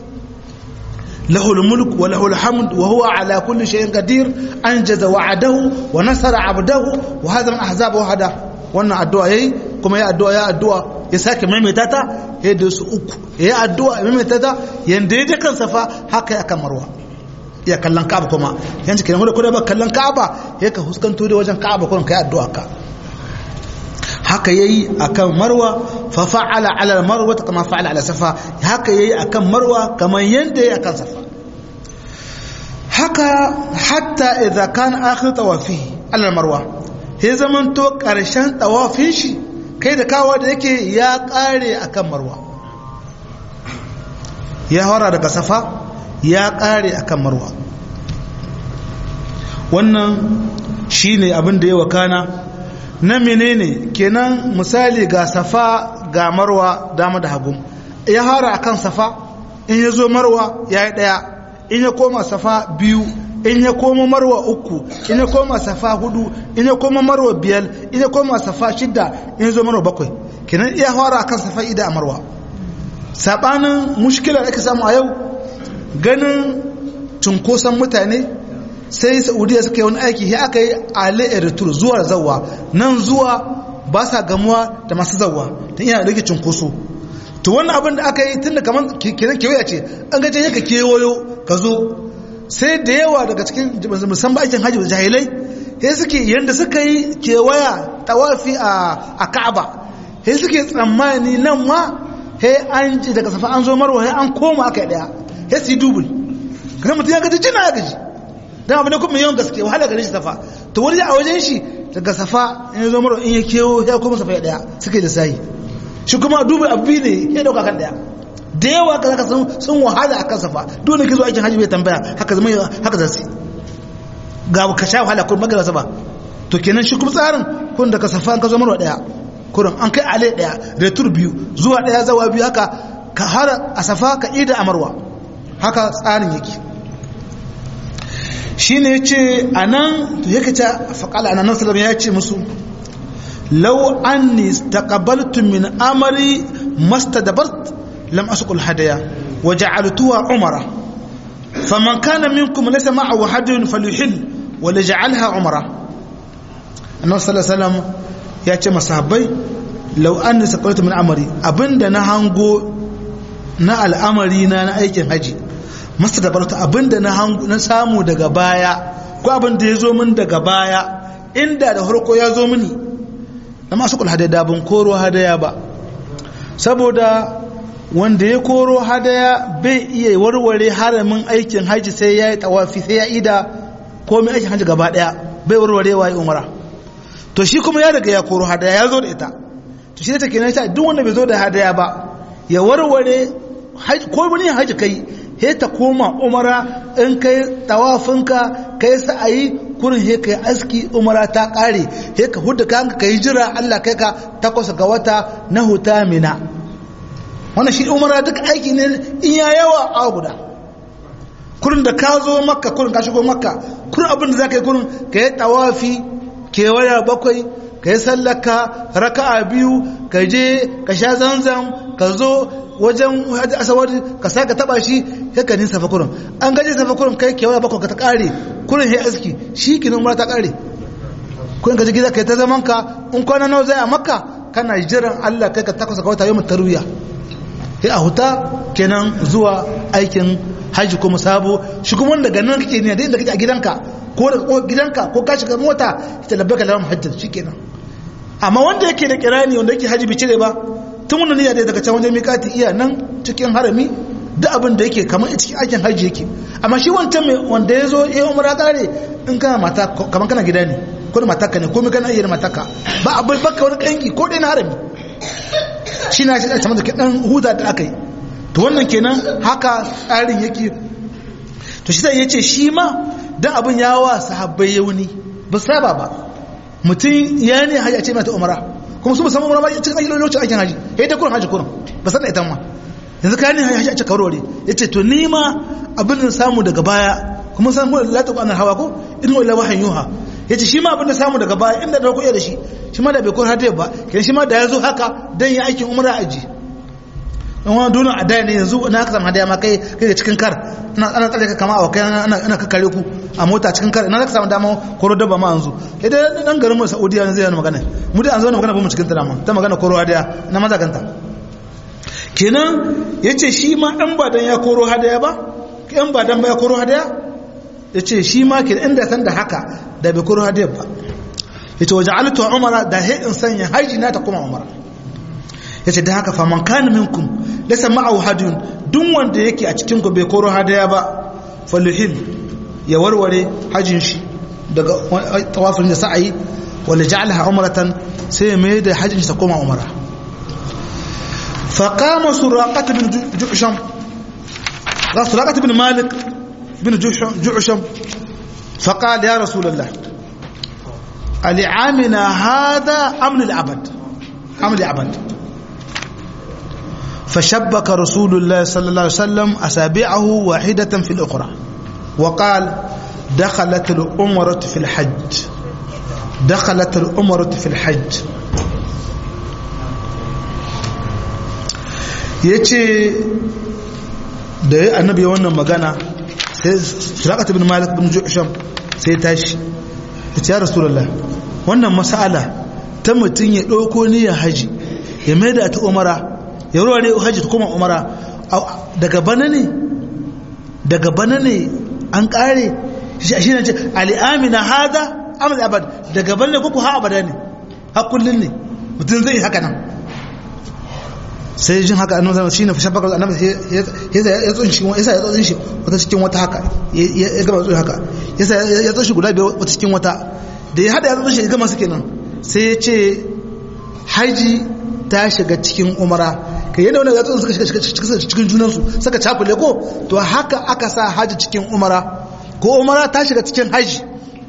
lahul mulk wa lahul hamd wa huwa ala kulli shay'in qadir anjaza wa'adahu wa nasara 'abdahu wa hadha min ahzab wahada wannan addu'a yayi kuma ya addu'a ya addu'a ya sake maimaita ta ya da su uku ya addu'a ya maimaita ta yanda ya kan safa haka ya kan marwa iya kallon ka'aba kuma yanzu kenan wanda kuma ba kallon ka'aba ya ka huskanto da wajen ka'aba kuma kai addu'a ka haka yayi akan marwa fa fa'ala ala marwa kama fa'ala ala safa haka yayi akan marwa kamar yanda yayi akan safa haka hatta idza kana akhir tawafi ala marwa sai zaman to karshen tawafin shi kai da kawa da yake ya kare akan marwa ya hora daga safa ya ƙare a kan marwa wannan shi ne abin da ya wakana na menene kenan misali ga safa ga marwa dama da hagu ya hara a kan safa in ya zo marwa ya yi ɗaya in ya koma safa biyu in ya koma marwa uku in ya koma safa hudu in ya koma marwa biyar in ya koma safa shidda in ya zo marwa bakwai kenan iya fara akan safa ida a marwa sabanin mushkilar ake samu a yau ganin cunkoson mutane sai saudiya suka yi wani aiki ya aka yi ale eritur zuwa zawa nan zuwa ba sa gamuwa da masu zawa ta iya rage cunkoso to wannan abin da aka yi tun da kamar kenan kewaya ce an gaje ya ka kewayo ka zo sai da yawa daga cikin musamman aikin hajji da jahilai sai suke yadda suka yi kewaya tawafi a ka'aba sai suke tsammani nan ma sai an ji daga safa an zo marwa sai an koma aka yi daya sai su yi dubul kana mutum ya gaji jina ya gaji dan abu ne kuma yawan gaske wahala gare shi safa to wani a wajen shi daga safa in ya zo marwa in ya kewo ya koma safa ya daya suke da sayi shi kuma dubul abu ne ya dauka kan daya da yawa ka zaka sun wahala a kan safa dole ke zo aikin hajji bai tambaya haka zama haka za su ga ka sha wahala kun magana ba to kenan shi kuma tsarin kun daga safa an ka zo marwa daya kurin an kai ale daya retur biyu zuwa daya zawa biyu haka ka har a safa ka ida a marwa haka tsarin yake shi ne ya ce a nan to yake ta faƙala a nan salama ya ce musu lau an ni taƙabaltu min amari masta dabart lam asukul hadaya wa ja'altuha umara faman kana minkum laysa ma'ahu hadiyun falyuhil wa laj'alha umara annabi sallallahu alaihi wasallam ya ce masahabbai lau an nisa kwalita min amari abinda na hango na al'amari na na aikin haji masu da barata abinda na samu daga baya ko abinda ya zo min daga baya inda da harko ya zo mini na masu kula hadaya ban koro hadaya ba saboda wanda ya koro hadaya bai iya warware haramin aikin haji sai ya yi tawafi sai ya ida komai aikin haji gaba daya bai warwarewa ya umara to shi kuma ya daga ya koro hadaya ya zo da ita to shi ne take nan duk wanda bai zo da hadaya ba ya warware ko wani haji kai he ta koma umara in kai tawafinka kai sa'ayi kurin he kai aski umara ta kare he ka hudda kanka kai jira Allah kai ka takwas ga wata na huta mina wannan shi umara duk aiki ne in ya yawa a guda kurin da ka zo makka kurin ka shigo makka kurin abin da za ka yi kurin ka yi tawafi kewaya bakwai ka yi sallaka raka'a biyu ka je ka sha zanzan ka zo wajen hajji asawar ka saka taba shi sai ka nisa fakurin an gaje sa fakurin kai kewaya bakwai ka ta kare kurin sai aski shi kinin mura ta kare kurin ka ji gida kai ta zaman ka in kwana nawa zai a makka kana jiran Allah kai ka takwas ga wata yau tarwiya sai a huta kenan zuwa aikin haji kuma sabo shi kuma daga nan kake ne da inda kake a gidanka ko da gidanka ko ka shiga mota ita labbaka laram hajjar shikenan amma wanda yake da kirani wanda yake haji bicire ba tun wannan niyya daga can wajen miƙati iya nan cikin harami duk abin da yake kamar cikin aikin haji yake amma shi wancan mai wanda ya zo ya umara kare in kana mata kamar kana gida ne ko da matarka ne ko mai kana iya da matarka ba abin baka wani kanki ko dai na harami shi na shi da da dan huta da aka yi to wannan kenan haka tsarin yake to shi sai ya ce shi ma dan abin ya wa sahabbai yauni ba saba ba mutum ya ne haji a ce mata umara kuma su musamman umara ba cikin ayyukan lokacin aikin haji ya yi ta kurin haji kurin ba san da ita ma yanzu ka ne haji a ce kawarware ya ce to ni ma abin da samu daga baya kuma san kuma la taqana hawa ko in wala wahayin yuha ya ce shi ma abin da samu daga baya inda da kuɗi da shi shi ma da bai kurin hadiyar ba kenan shi ma da ya zo haka dan ya aikin umara aji in wani duniya a daya ne yanzu na haka samu hadaya ma kai kai cikin kar ana tsare ka kama a kai ana kakkare ku a mota cikin kar ina zaka samu dama koro dabba ma yanzu idan dan garin mu Saudiya ne zai yana magana mu da an zo na magana ba mu cikin ta dama ta magana koro hadaya na maza kanta kenan yace shi ma dan ba dan ya koro hadaya ba dan ba dan ba ya koro hadaya yace shi ma ke inda san da haka da bai koro hadaya ba yace waja'altu umara da he in sanya haji na ta kuma umara yace da haka faman kana minkum laysa ma'ahu hadiyun duk wanda yake a cikin ku bai koro hadaya ba faluhil ya warware hajin shi daga tawafin da sa'ayi wala ja'alaha umratan sai mai da hajin sa koma umara fa qama suraqat bin ju'sham ga suraqat bin malik bin ju'sham fa qala ya rasulullah ali amina hada amn al abad amn al abad فشبك رسول الله صلى الله عليه وسلم أسابيعه واحدة في الأخرى وقال دخلت الأمرة في الحج دخلت الأمرة في الحج yace da annabi wannan magana sai suraqat ibn malik bin ju'sham sai tashi yace ya rasulullah wannan mas'ala ta mutun ya dauko niyyar haji ya maida ta umara ya ruware haji ta kuma umara daga bana ne daga bana ne an kare shi ne ce al'amina hada amal abad daga bana ne kuku ha abada ne ha kullun ne mutum zai haka nan sai jin haka annabi sallallahu shine fashe bakar annabi yasa ya tsun shi yasa ya tsun shi wata cikin wata haka ya gaba tsun haka yasa ya tsun shi guda biyar wata cikin wata da ya hada ya tsun shi ya gama su kenan sai ya ce haji ta shiga cikin umara kai yadda wani gatsun suka shiga cikin junansu suka cakule ko to haka aka sa haji cikin umara ko umara ta shiga cikin haji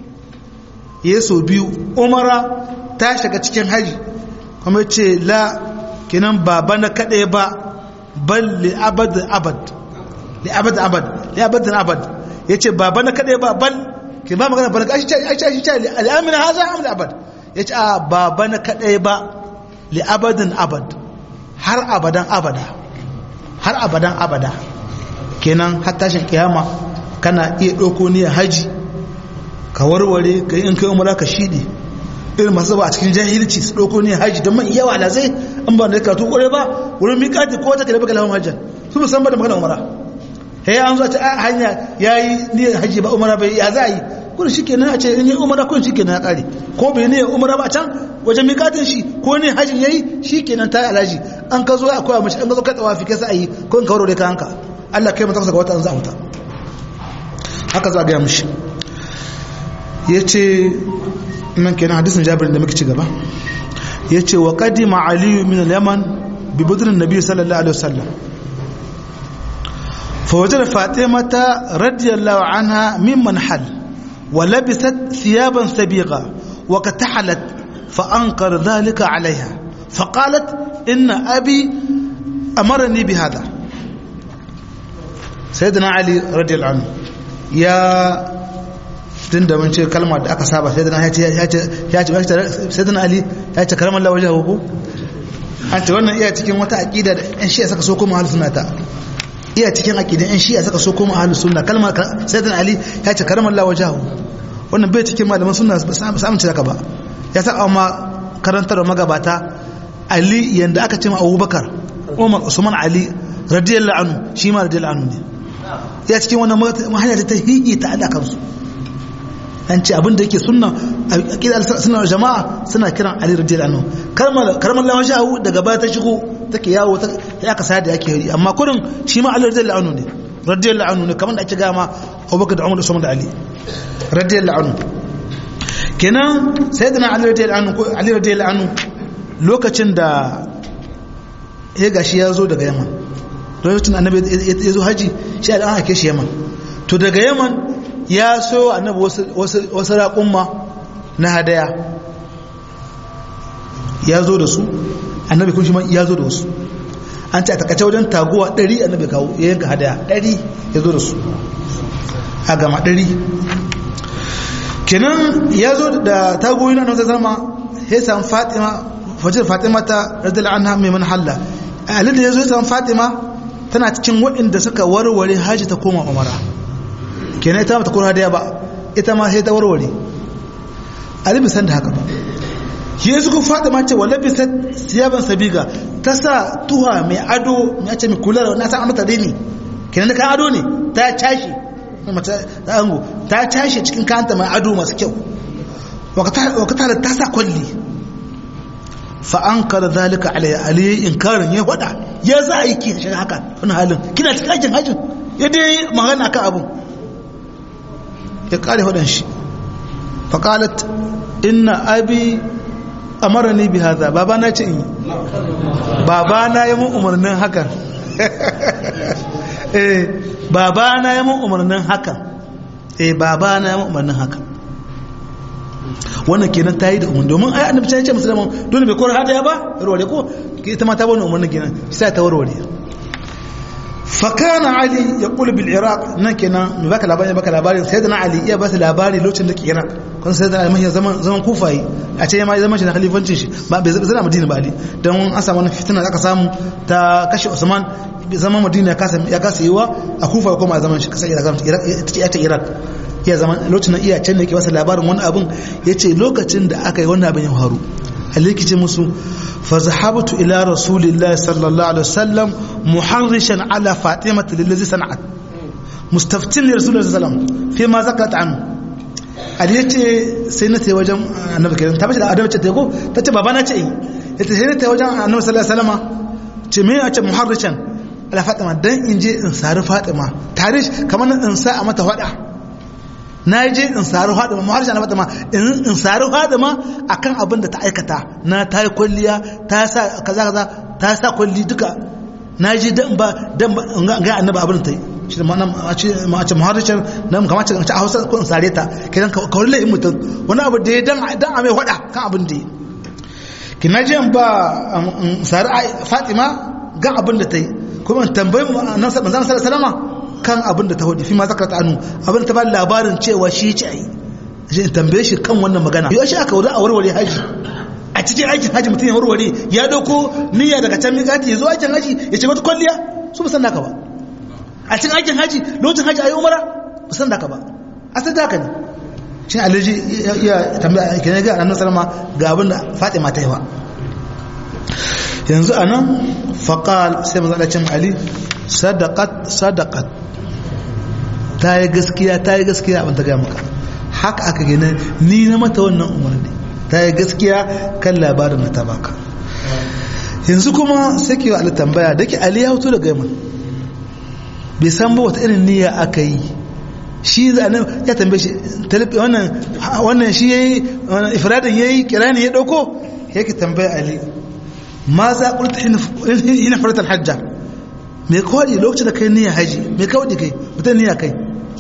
ya so biyu umara ta shiga cikin haji kuma ce la kinan baba na kaɗai ba bal li abad abad li abad abad li abad abad ya ce baba na kaɗai ba bal ke ba magana bal shi ce shi ce al'amina haza amul abad ya ce a baba na kaɗai ba li abadin abad har abadan abada har abadan abada kenan har tashin kiyama kana iya ɗauko niyyar haji ka warware ka yi in kai umara ka shiɗe irin masu zaba a cikin jahilci su ɗauko niyyar haji don man yawa da zai an ba da karatu ƙware ba wurin miƙati ko wata kalaba kalaman hajjan su musamman da magana umara he an zo a ce a hanya ya yi niyyar haji ba umara bai ya za a yi kun shi kenan a ce in yi umara kun shi kenan ya ƙare ko bai niyyar umara ba can wajen miƙatin shi ko ne hajjin ya yi shi kenan ta yi alaji an ka zo a koya mashi an ka zo ka tsawa fi kai sa a yi ko in ka warware ka hanka Allah kai mata ga wata an za a wuta haka za a gaya mashi ya ce nan kenan hadisin jabirin da muke ci gaba ya ce wa kadima aliyu min al-yaman bi budrin nabi sallallahu alaihi wasallam fa wajada fatimata radiyallahu anha mimman hal wa labisat thiyaban sabiqa wa katahalat fa ankar dhalika alaiha fa qalat inna abi amarani bi hadha sayyidina ali radiyallahu anhu ya tun da mun ce kalma da aka saba sai dana ya ce ya ce sai dana ali ya ce karamar lawaje ko an ce wannan iya cikin wata aqida da yan shi'a saka so kuma ahlus sunna ta iya cikin aqidan yan shi'a saka so kuma ahlus sunna kalmar sai dana ali ya ce karamar lawaje wannan bai cikin malaman sunna ba su amince haka ba ya saka amma karantar magabata ali yanda aka ce ma abubakar umar usman ali radiyallahu anhu shi ma radiyallahu anhu ne ya cikin wannan hanya ta hihi ta alaƙar su an ce abinda yake sunna a ƙidar suna jama'a suna kiran ali radiyallahu anhu karamar lawan shahu daga baya ta shigo take yawo ta ya ka sayar da yake yi amma kurin shi ma ali radiyallahu anhu ne radiyallahu anhu ne kamar da ake gama abubakar da umar usman da ali radiyallahu anhu kenan sayyidina ali radiyallahu anhu ali radiyallahu anhu lokacin da ya gashi ya zo daga yaman lokacin annabi ya zo haji shi an hake shi yaman to daga yaman ya so annabi wasu raƙumma na hadaya ya zo da su annabi kun shi man ya zo da wasu an ce a takace wajen taguwa ɗari annabi kawo ya yanka hadaya ɗari ya zo da su a gama ɗari kenan ya zo da tagoyi na nasarar zama ya samu fatima fajar fatima ta radiyallahu anha mai manhalla a da ya zo ya samu fatima tana cikin waɗanda suka warware haji ta koma umara kenan ita ta kora hadaya ba ita ma sai ta warware ali bisan da haka ba shi ya suka fada mace wa labisa siyaban sabiga ta sa tuha mai ado ya ce mai kula na san mata rini kenan ka ado ne ta tashi mace ta ango ta tashi cikin kanta mai ado masu kyau wakata ta sa kwalli fa an kara zalika alayya alayya inkarin ya wada ya za a yi ki shiga haka wani halin kina cikin aikin hajjin ya dai magana kan abun ya kare hudan shi faƙalat inna abi amarani bi haza baba na ce in yi baba na yi mun umarnin hakan eh baba na yi mun umarnin hakan eh baba na yi mun umarnin hakan wannan kenan ta yi da umarni domin ai annabi ya ce musulman dole bai kora hadaya ba ruwa ko ita ma ta bani umarni kenan sai ta warware fakana ali ya kula bil iraq nan kenan mai baka labarin baka labarin sai da na ali iya ba su labari lokacin da ke iraq kun sai da ali mai zaman zaman kufayi a ce ma zaman shi na khalifancin shi ba bai zana madina ba ali dan an samu wani fitina da aka samu ta kashe usman zaman madina ya kasa ya kasa yiwa a kufa kuma zaman shi kasa iraq iraq ta iraq iya zaman lokacin iya can ne ke wasu labarin wani abun yace lokacin da aka yi wannan abin ya faru alikice musu فذهبت إلى رسول الله صلى الله عليه وسلم محرشا على فاطمة الذي صنعت مستفتن لرسول الله صلى الله عليه وسلم فيما ذكرت عنه ali ya ce sai na ta wajen annabi kenan ta bace da adamu ce ta ko ta ce baba na ce ya ce sai na ta wajen annabi sallallahu alaihi wasallam ce me a ce muharrishan ala fatima dan in je in sari fatima tarish kamar in sa a mata fada na je in sari hadama mu harshen fatima in sari hadama akan abin da ta aikata na ta yi kwalliya ta sa kaza kaza ta sa kwalli duka na je dan ba dan ba ga annabi abin ta yi shi da ma'ana a ce ma ce muharrishin nan kamar ce a Hausa ko in sare ta kidan ka kawai lai mutum wani abu da ya dan dan a mai hada kan abin da yi kina je ba sari fatima ga abin da ta yi kuma tambayi manzon sallallahu alaihi wasallam kan abin da ta hudu fi ma zakarta anu abin ta ba labarin cewa shi ce ai shi in tambaye shi kan wannan magana yau shi aka wuri a warware haji a cikin aikin haji mutum ya warware ya dauko niyya daga can miƙati ya zo aikin haji ya ce wata kwalliya su ba san naka ba a cikin aikin haji lokacin haji ayi umara ba san naka ba a san haka ne shi alaji ya tambaya kenan ga annabi sallama ga abin da Fatima ta yi wa yanzu anan faqal sai manzo Allah ya Ali sadaqat sadaqat ta yi gaskiya ta yi gaskiya abin ta gaya maka haka aka gina ni na mata wannan umarni ta yi gaskiya kan labarin da ta baka yanzu kuma sai ke wa tambaya da ke ali ya hoto da gaiman bai san ba wata irin niyya aka yi shi zanen ya tambaye shi wannan wannan shi yayi ifradin yayi kirani ya dauko yake tambaya ali ma za qulta hina farata hajja me kawai lokacin da kai niyya haji me kawai kai mutum niyya kai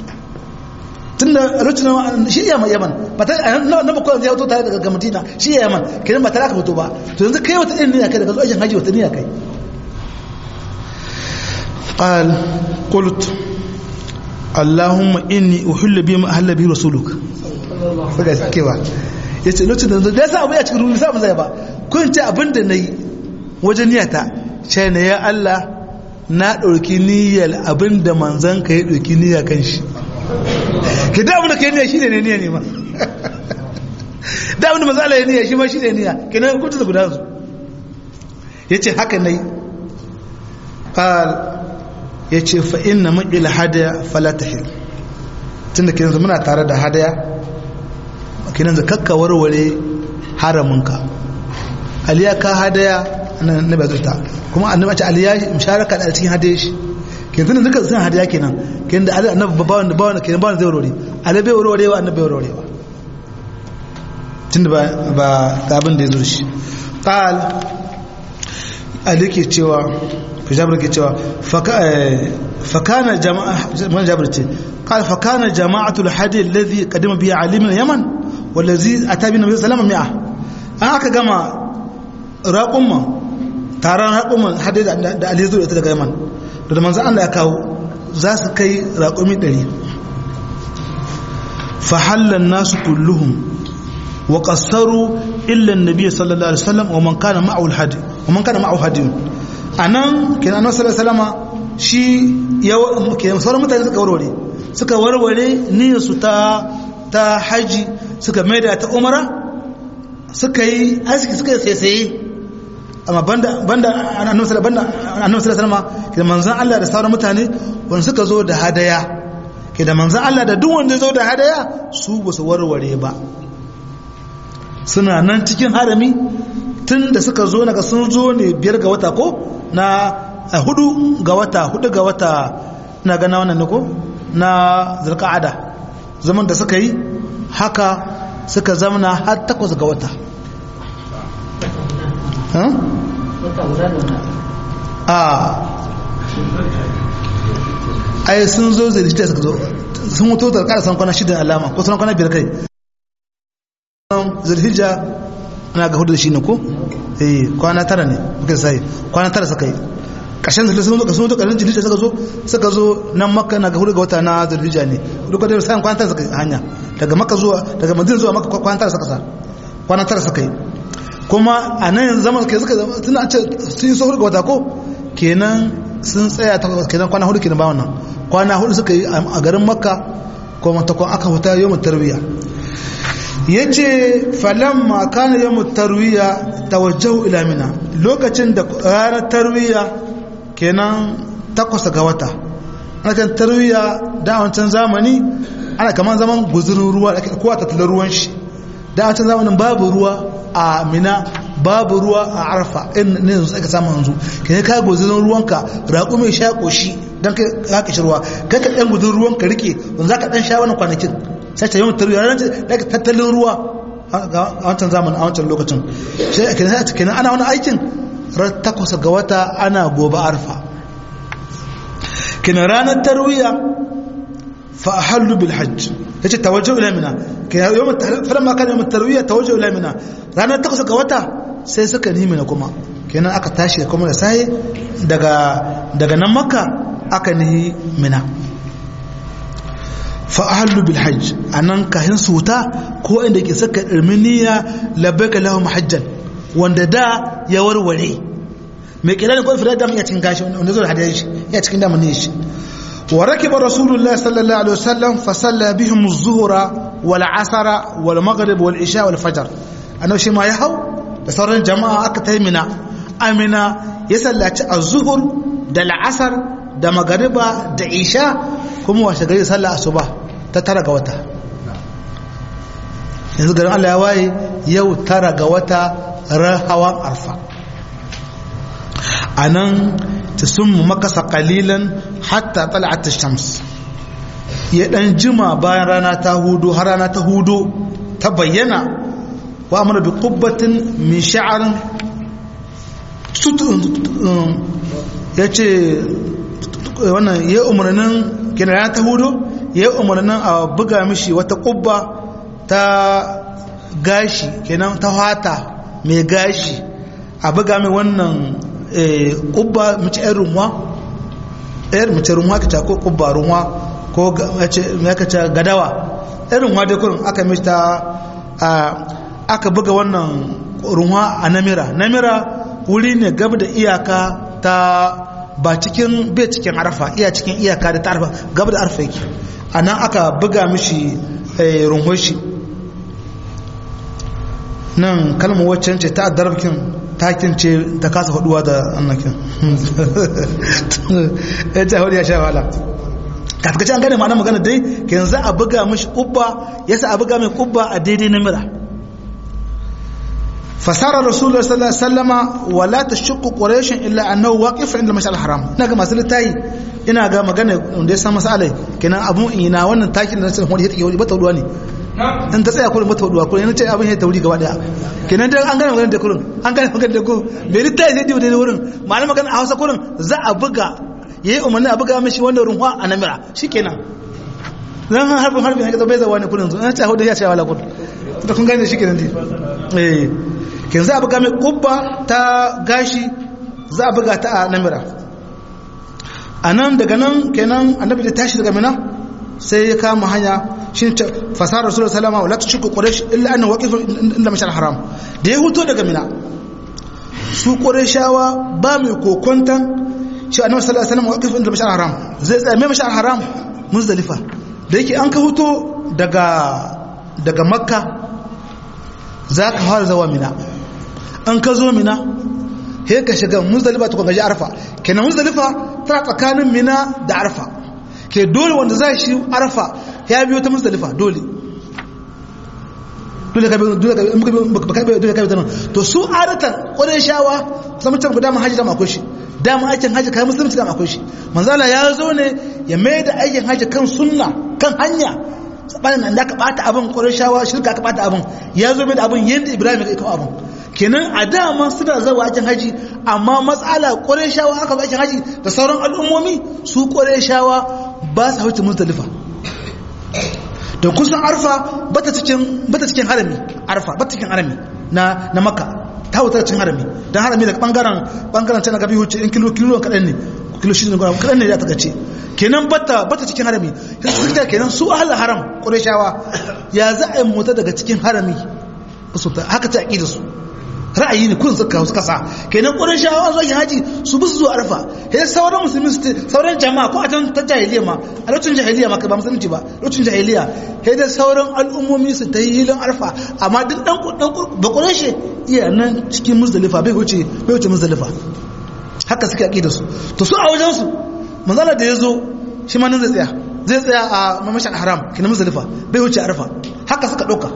tun da lokacin shi ya yaman ba ta na bakwai ya fito tare daga madina shi ya yaman kenan ba tare aka fito ba to yanzu kai wata irin niyya kai daga zuwa ajin haji wata niyya kai قال قلت اللهم اني احل بما احل به رسولك saka kewa yace lokacin da da sa abu ya cikin ruwa sa mu zai ba kun ce abin da nayi wajen niyyata sai ne ya Allah na ɗauki niyyar abin da manzan ka ya ɗauki niyya kan shi ki da abin da ka yi niyya shi ne niyya ne ma da abin da manzan Allah ya niyya shi ma shi ne niyya ki na kuta da guda su ya ce haka na yi ƙal ya ce fa'in na maƙil hadaya falatahil tun da kinan muna tare da hadaya kinan da kakka warware haraminka aliyaka hadaya na bai zuta kuma annabi ce aliya musharaka da cikin hadiye shi kin tunan duka sun hadiya kenan kin da annabi babawan da bawan kenan bawan zai warware ali bai warware wa annabi bai warware ba tunda ba ba ga abin da ya zo shi qal ali ke cewa fi jabir ke cewa fakana jama'a man jabir ce qal fakana jama'atul hadi alladhi qadima bi ali min yaman wallazi ata bi nabi sallallahu alaihi wasallam an aka gama raqumma taron raƙumin hadai da alizu da ita daga yaman da manzan Allah ya kawo za su kai raƙumi ɗari fahallan nasu kulluhum wa ƙasaru illan nabi sallallahu alaihi wasallam wa man kana ma'aul hadi wa man kana ma'aul hadi anan kenan annabi sallallahu alaihi wasallam shi ya kenan sauran mutane suka warware suka warware niyyar su ta ta haji suka maida ta umara suka yi aski suka yi saisaye amma banda banda annabi sallallahu alaihi wasallam ke manzon Allah da sauran mutane wanda suka zo da hadaya ke da manzon Allah da duk wanda ya zo da hadaya su ba su warware ba suna nan cikin harami tun da suka zo naga sun zo ne biyar ga wata ko na hudu ga wata hudu ga wata na gana wannan ne ko na zulqa'ada zaman da suka yi haka suka zamana har takwas ga wata a ai sun zo zai suka zo sun mutu da ƙara san kwana shida alama ko sun kwana biyar kai zulhijja ana ga hudu da shi ne ko eh kwana tara ne muka sai kwana tara suka yi ƙarshen zulhijja sun zo sun zo ƙarshen zulhijja suka zo suka zo nan makka na ga hudu ga wata na zulhijja ne duk da sai kwana tara suka yi hanya daga makka zuwa daga madina zuwa makka kwana tara suka sa kwana tara suka yi kuma a nan yanzu zaman ke suka zama tuna ce sun yi so hudu ga wata ko kenan sun tsaya ta kenan kwana hudu kenan ba wannan kwana hudu suka yi a garin makka kuma ta aka huta yau tarwiya ya ce falamma kana yau tarwiya tawajjahu ila mina lokacin da ranar tarwiya kenan takwas ga wata ana kan tarwiya da wancan zamani ana kaman zaman guzurin ruwa da kowa tattala ruwan shi da wancan zamanin babu ruwa a mina babu ruwa a arfa in ne yanzu aka samu yanzu ka ne ka guzurin ruwanka raƙo mai sha ƙoshi don ka haka shi ruwa kai ka ɗan guzurin ruwanka rike wanda za ka ɗan sha wannan kwanakin sai ta yawan tarwiya ranar da tattalin ruwa a wancan zamanin a wancan lokacin sai kenan ana wani aikin ran takwas ga wata ana gobe arfa kina ranar tarwiya fa ahallu bil hajj yace tawajjuh ila mina kina yawm falamma kana yawm tarwiya tawajjuh ila mina ranar takwas ga wata sai suka nemi na kuma kenan aka tashi kuma da sai daga daga nan makka aka nihi mina fa ahallu bil hajj anan kahin suta ko inda ke saka irminiya labbaika lahum hajjan wanda da ya warware mai kira ne ko fira da ya cikin gashi wanda zo da hadari shi ya cikin damun ne shi wa rakiba rasulullah sallallahu alaihi wasallam fa salla bihim az-zuhra wal asra wal maghrib wal isha wal fajr annabi shi ma ya hau da sauran jama'a aka taimina amina ya sallaci az-zuhr da al-asr da magariba da isha kuma washe gari sallah asuba ta tara ga wata yanzu garin Allah ya waye yau tara ga wata hawan arfa a nan ta sun makasa kalilan hatta tala'at shams ya dan jima bayan rana ta hudu har rana ta hudu ta bayyana wa amara bi qubbatin min sha'arin ya ce wannan ya umarnin gina rana ta hudu ya umarnin a buga mishi wata kubba ta gashi kenan ta hata mai gashi a buga mai wannan kubba mace yan runwa yan mace runwa ka ko kubba runwa ko ya ka ce gadawa yan runwa dai kurin aka mishi ta aka buga wannan runwa a namira namira wuri ne gab da iyaka ta ba cikin bai cikin arfa iya cikin iyaka da ta arfa gab da arfa yake a nan aka buga mishi runwar shi nan kalmar waccan ce ta darabkin takin ce ta kasa faduwa da annakin ya ce hudu ya sha wala kafkaci an gane ma'ana magana dai ke yanzu a buga mashi kubba ya sa a buga mai kubba a daidai na mira fasara rasulullah sallallahu alaihi wasallama wala tashqu quraish illa annahu waqif inda mashal haram ina ga masu litayi ina ga magana da ya san masalai kenan abun ina wannan takin da sai wani ya take ba ta ne in ta tsaya kurin mata huduwa kurin yana ce abin ya tauri gaba daya kenan dai an gane magana da kurin an gane magana da kurin bai rita ya zai da wurin ma'ana magana a hausa kurin za a buga ya yi umarni a buga mashi wanda runwa a namira shi kenan zan harbin harbin ya bai zawa ne kurin zuwa ce hudu ya ce wala kurin da kun gane shi kenan dai eh ken za a buga mai kubba ta gashi za a buga ta a namira a nan daga nan kenan annabi da tashi daga mina sai ya kama hanya shi ne fasara rasulullah salama wala tushku quraish illa anna waqif inda mashal haram da ya huto daga mina su qurayshawa ba mai kokontan shi annabi sallallahu alaihi wasallam waqif inda mashal haram zai tsaya mai mashal haram muzdalifa da yake an ka huto daga daga makka zaka fara zawa mina an ka zo mina he ka shiga muzdalifa to ka gaji arfa kenan muzdalifa tana tsakanin mina da arfa ke dole wanda za shi arfa ya biyo ta musdalifa dole dole ka biyo dole ka biyo dole ka biyo to su adatan ƙwarai shawa zama can ku dama haji dama akwai shi dama aikin haji kai musulunci dama akwai shi manzala ya zo ne ya mai da aikin haji kan sunna kan hanya sabanin nan da ka bata abin ƙwarai shawa shirka ka bata abin ya zo mai da abin yadda ibrahim ya kawo abin kenan a dama suna zawa aikin haji amma matsala ƙwarai shawa aka zo aikin haji da sauran al'ummomi su ƙwarai shawa ba su hauce muzdalifa da kusan arfa bata cikin bata cikin harami arfa bata cikin harami na na makka ta wutar cin harami don harami daga bangaren bangaren can gabi wuce in kilo kilo kaɗan ne kilo shi ne kaɗan ne ya ta gace kenan bata bata cikin harami sai su fita kenan su ahal haram ƙureshawa ya za a yi mota daga cikin harami su ta haka ta aƙida su ra'ayi ne kun suka wasu kasa kenan ƙureshawa zuwa haji su bi su zuwa arfa sai sauran musulmi su sauran jama'a ko a can ta jahiliya ma a lokacin jahiliya ma ba musulunci ba lokacin jahiliya sai da sauran al'ummomi su ta yi hilin arfa amma duk dan ba ƙureshe iya nan cikin muzdalifa bai wuce bai wuce muzdalifa haka suke aƙida su to su a wajen su manzala da ya zo shi ma nan zai tsaya zai tsaya a mamashin haram kina muzdalifa bai wuce arfa haka suka ɗauka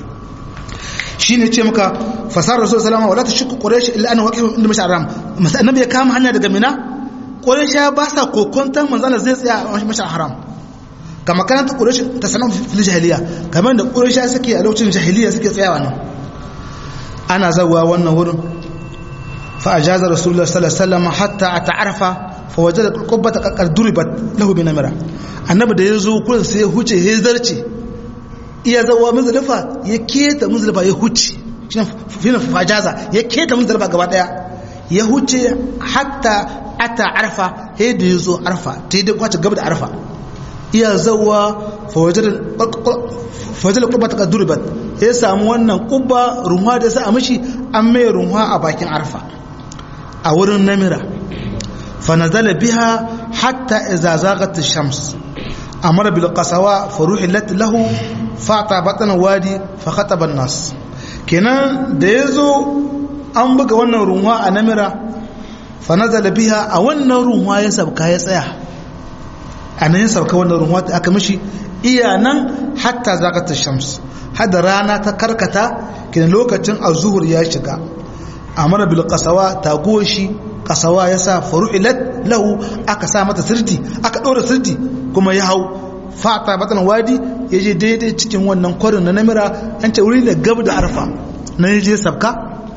shi ne ce maka fasar rasul salama wala ta shukku quraish illa ana waqifun inda mashi haram masa annabi ya kama hanya daga mina quraish ba sa kokonta manzala zai tsaya a mashi haram kama kana ta quraish ta sanan fil jahiliya kamar da quraish suke a lokacin jahiliya suke tsayawa nan ana zawa wannan wurin fa ajaza rasulullah sallallahu alaihi wasallam hatta ata'arfa fa wajada qubbata qad duribat lahu bi namira annabi da yazo kullun sai ya huce ya zarce iya zawa muzdalifa ya keta muzdalifa ya huce shine fajaza ya keta muzdalifa gaba daya ya huce hatta ata arfa sai da yazo arfa ta da kwace gaba da arfa iya zawa fa wajada fajala kubba ta duribat ya samu wannan kubba runwa da sa a mishi an mai runwa a bakin arfa a wurin namira fa nazala biha hatta idza zaghat ash-shams amara bil qasawa fa ruhilat lahu fata batna wadi fa khataba an-nas kenan da yazo an buga wannan runwa a namira fa nazala biha a wannan runwa ya sabka ya tsaya a nan ya sabka wannan runwa aka mishi iya nan hatta zaghat ash-shams hada rana ta karkata kenan lokacin az-zuhur ya shiga amara bil qasawa tagoshi qasawa yasa faru'ilat lahu aka sa mata sirti aka dora sirti kuma ya hau fata batan wadi yaje daidai cikin wannan kwarin na namira an ce wuri da gab da arfa na yaje sabka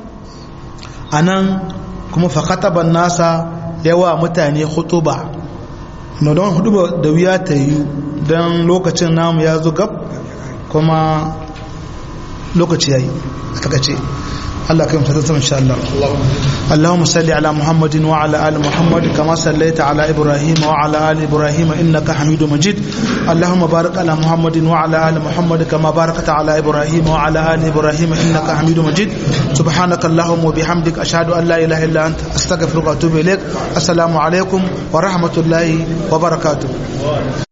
anan kuma fa khataban nasa yawa mutane khutuba no don huduba da wuya ta yi dan lokacin namu ya zo gab kuma lokaci yayi aka kace الله كريم تتسم إن شاء الله اللهم صل على محمد وعلى آل محمد كما صليت على إبراهيم وعلى آل إبراهيم إنك حميد مجيد اللهم بارك على محمد وعلى آل محمد كما باركت على إبراهيم وعلى آل إبراهيم إنك حميد مجيد سبحانك اللهم وبحمدك أشهد أن لا إله إلا أنت أستغفرك وأتوب إليك السلام عليكم ورحمة الله وبركاته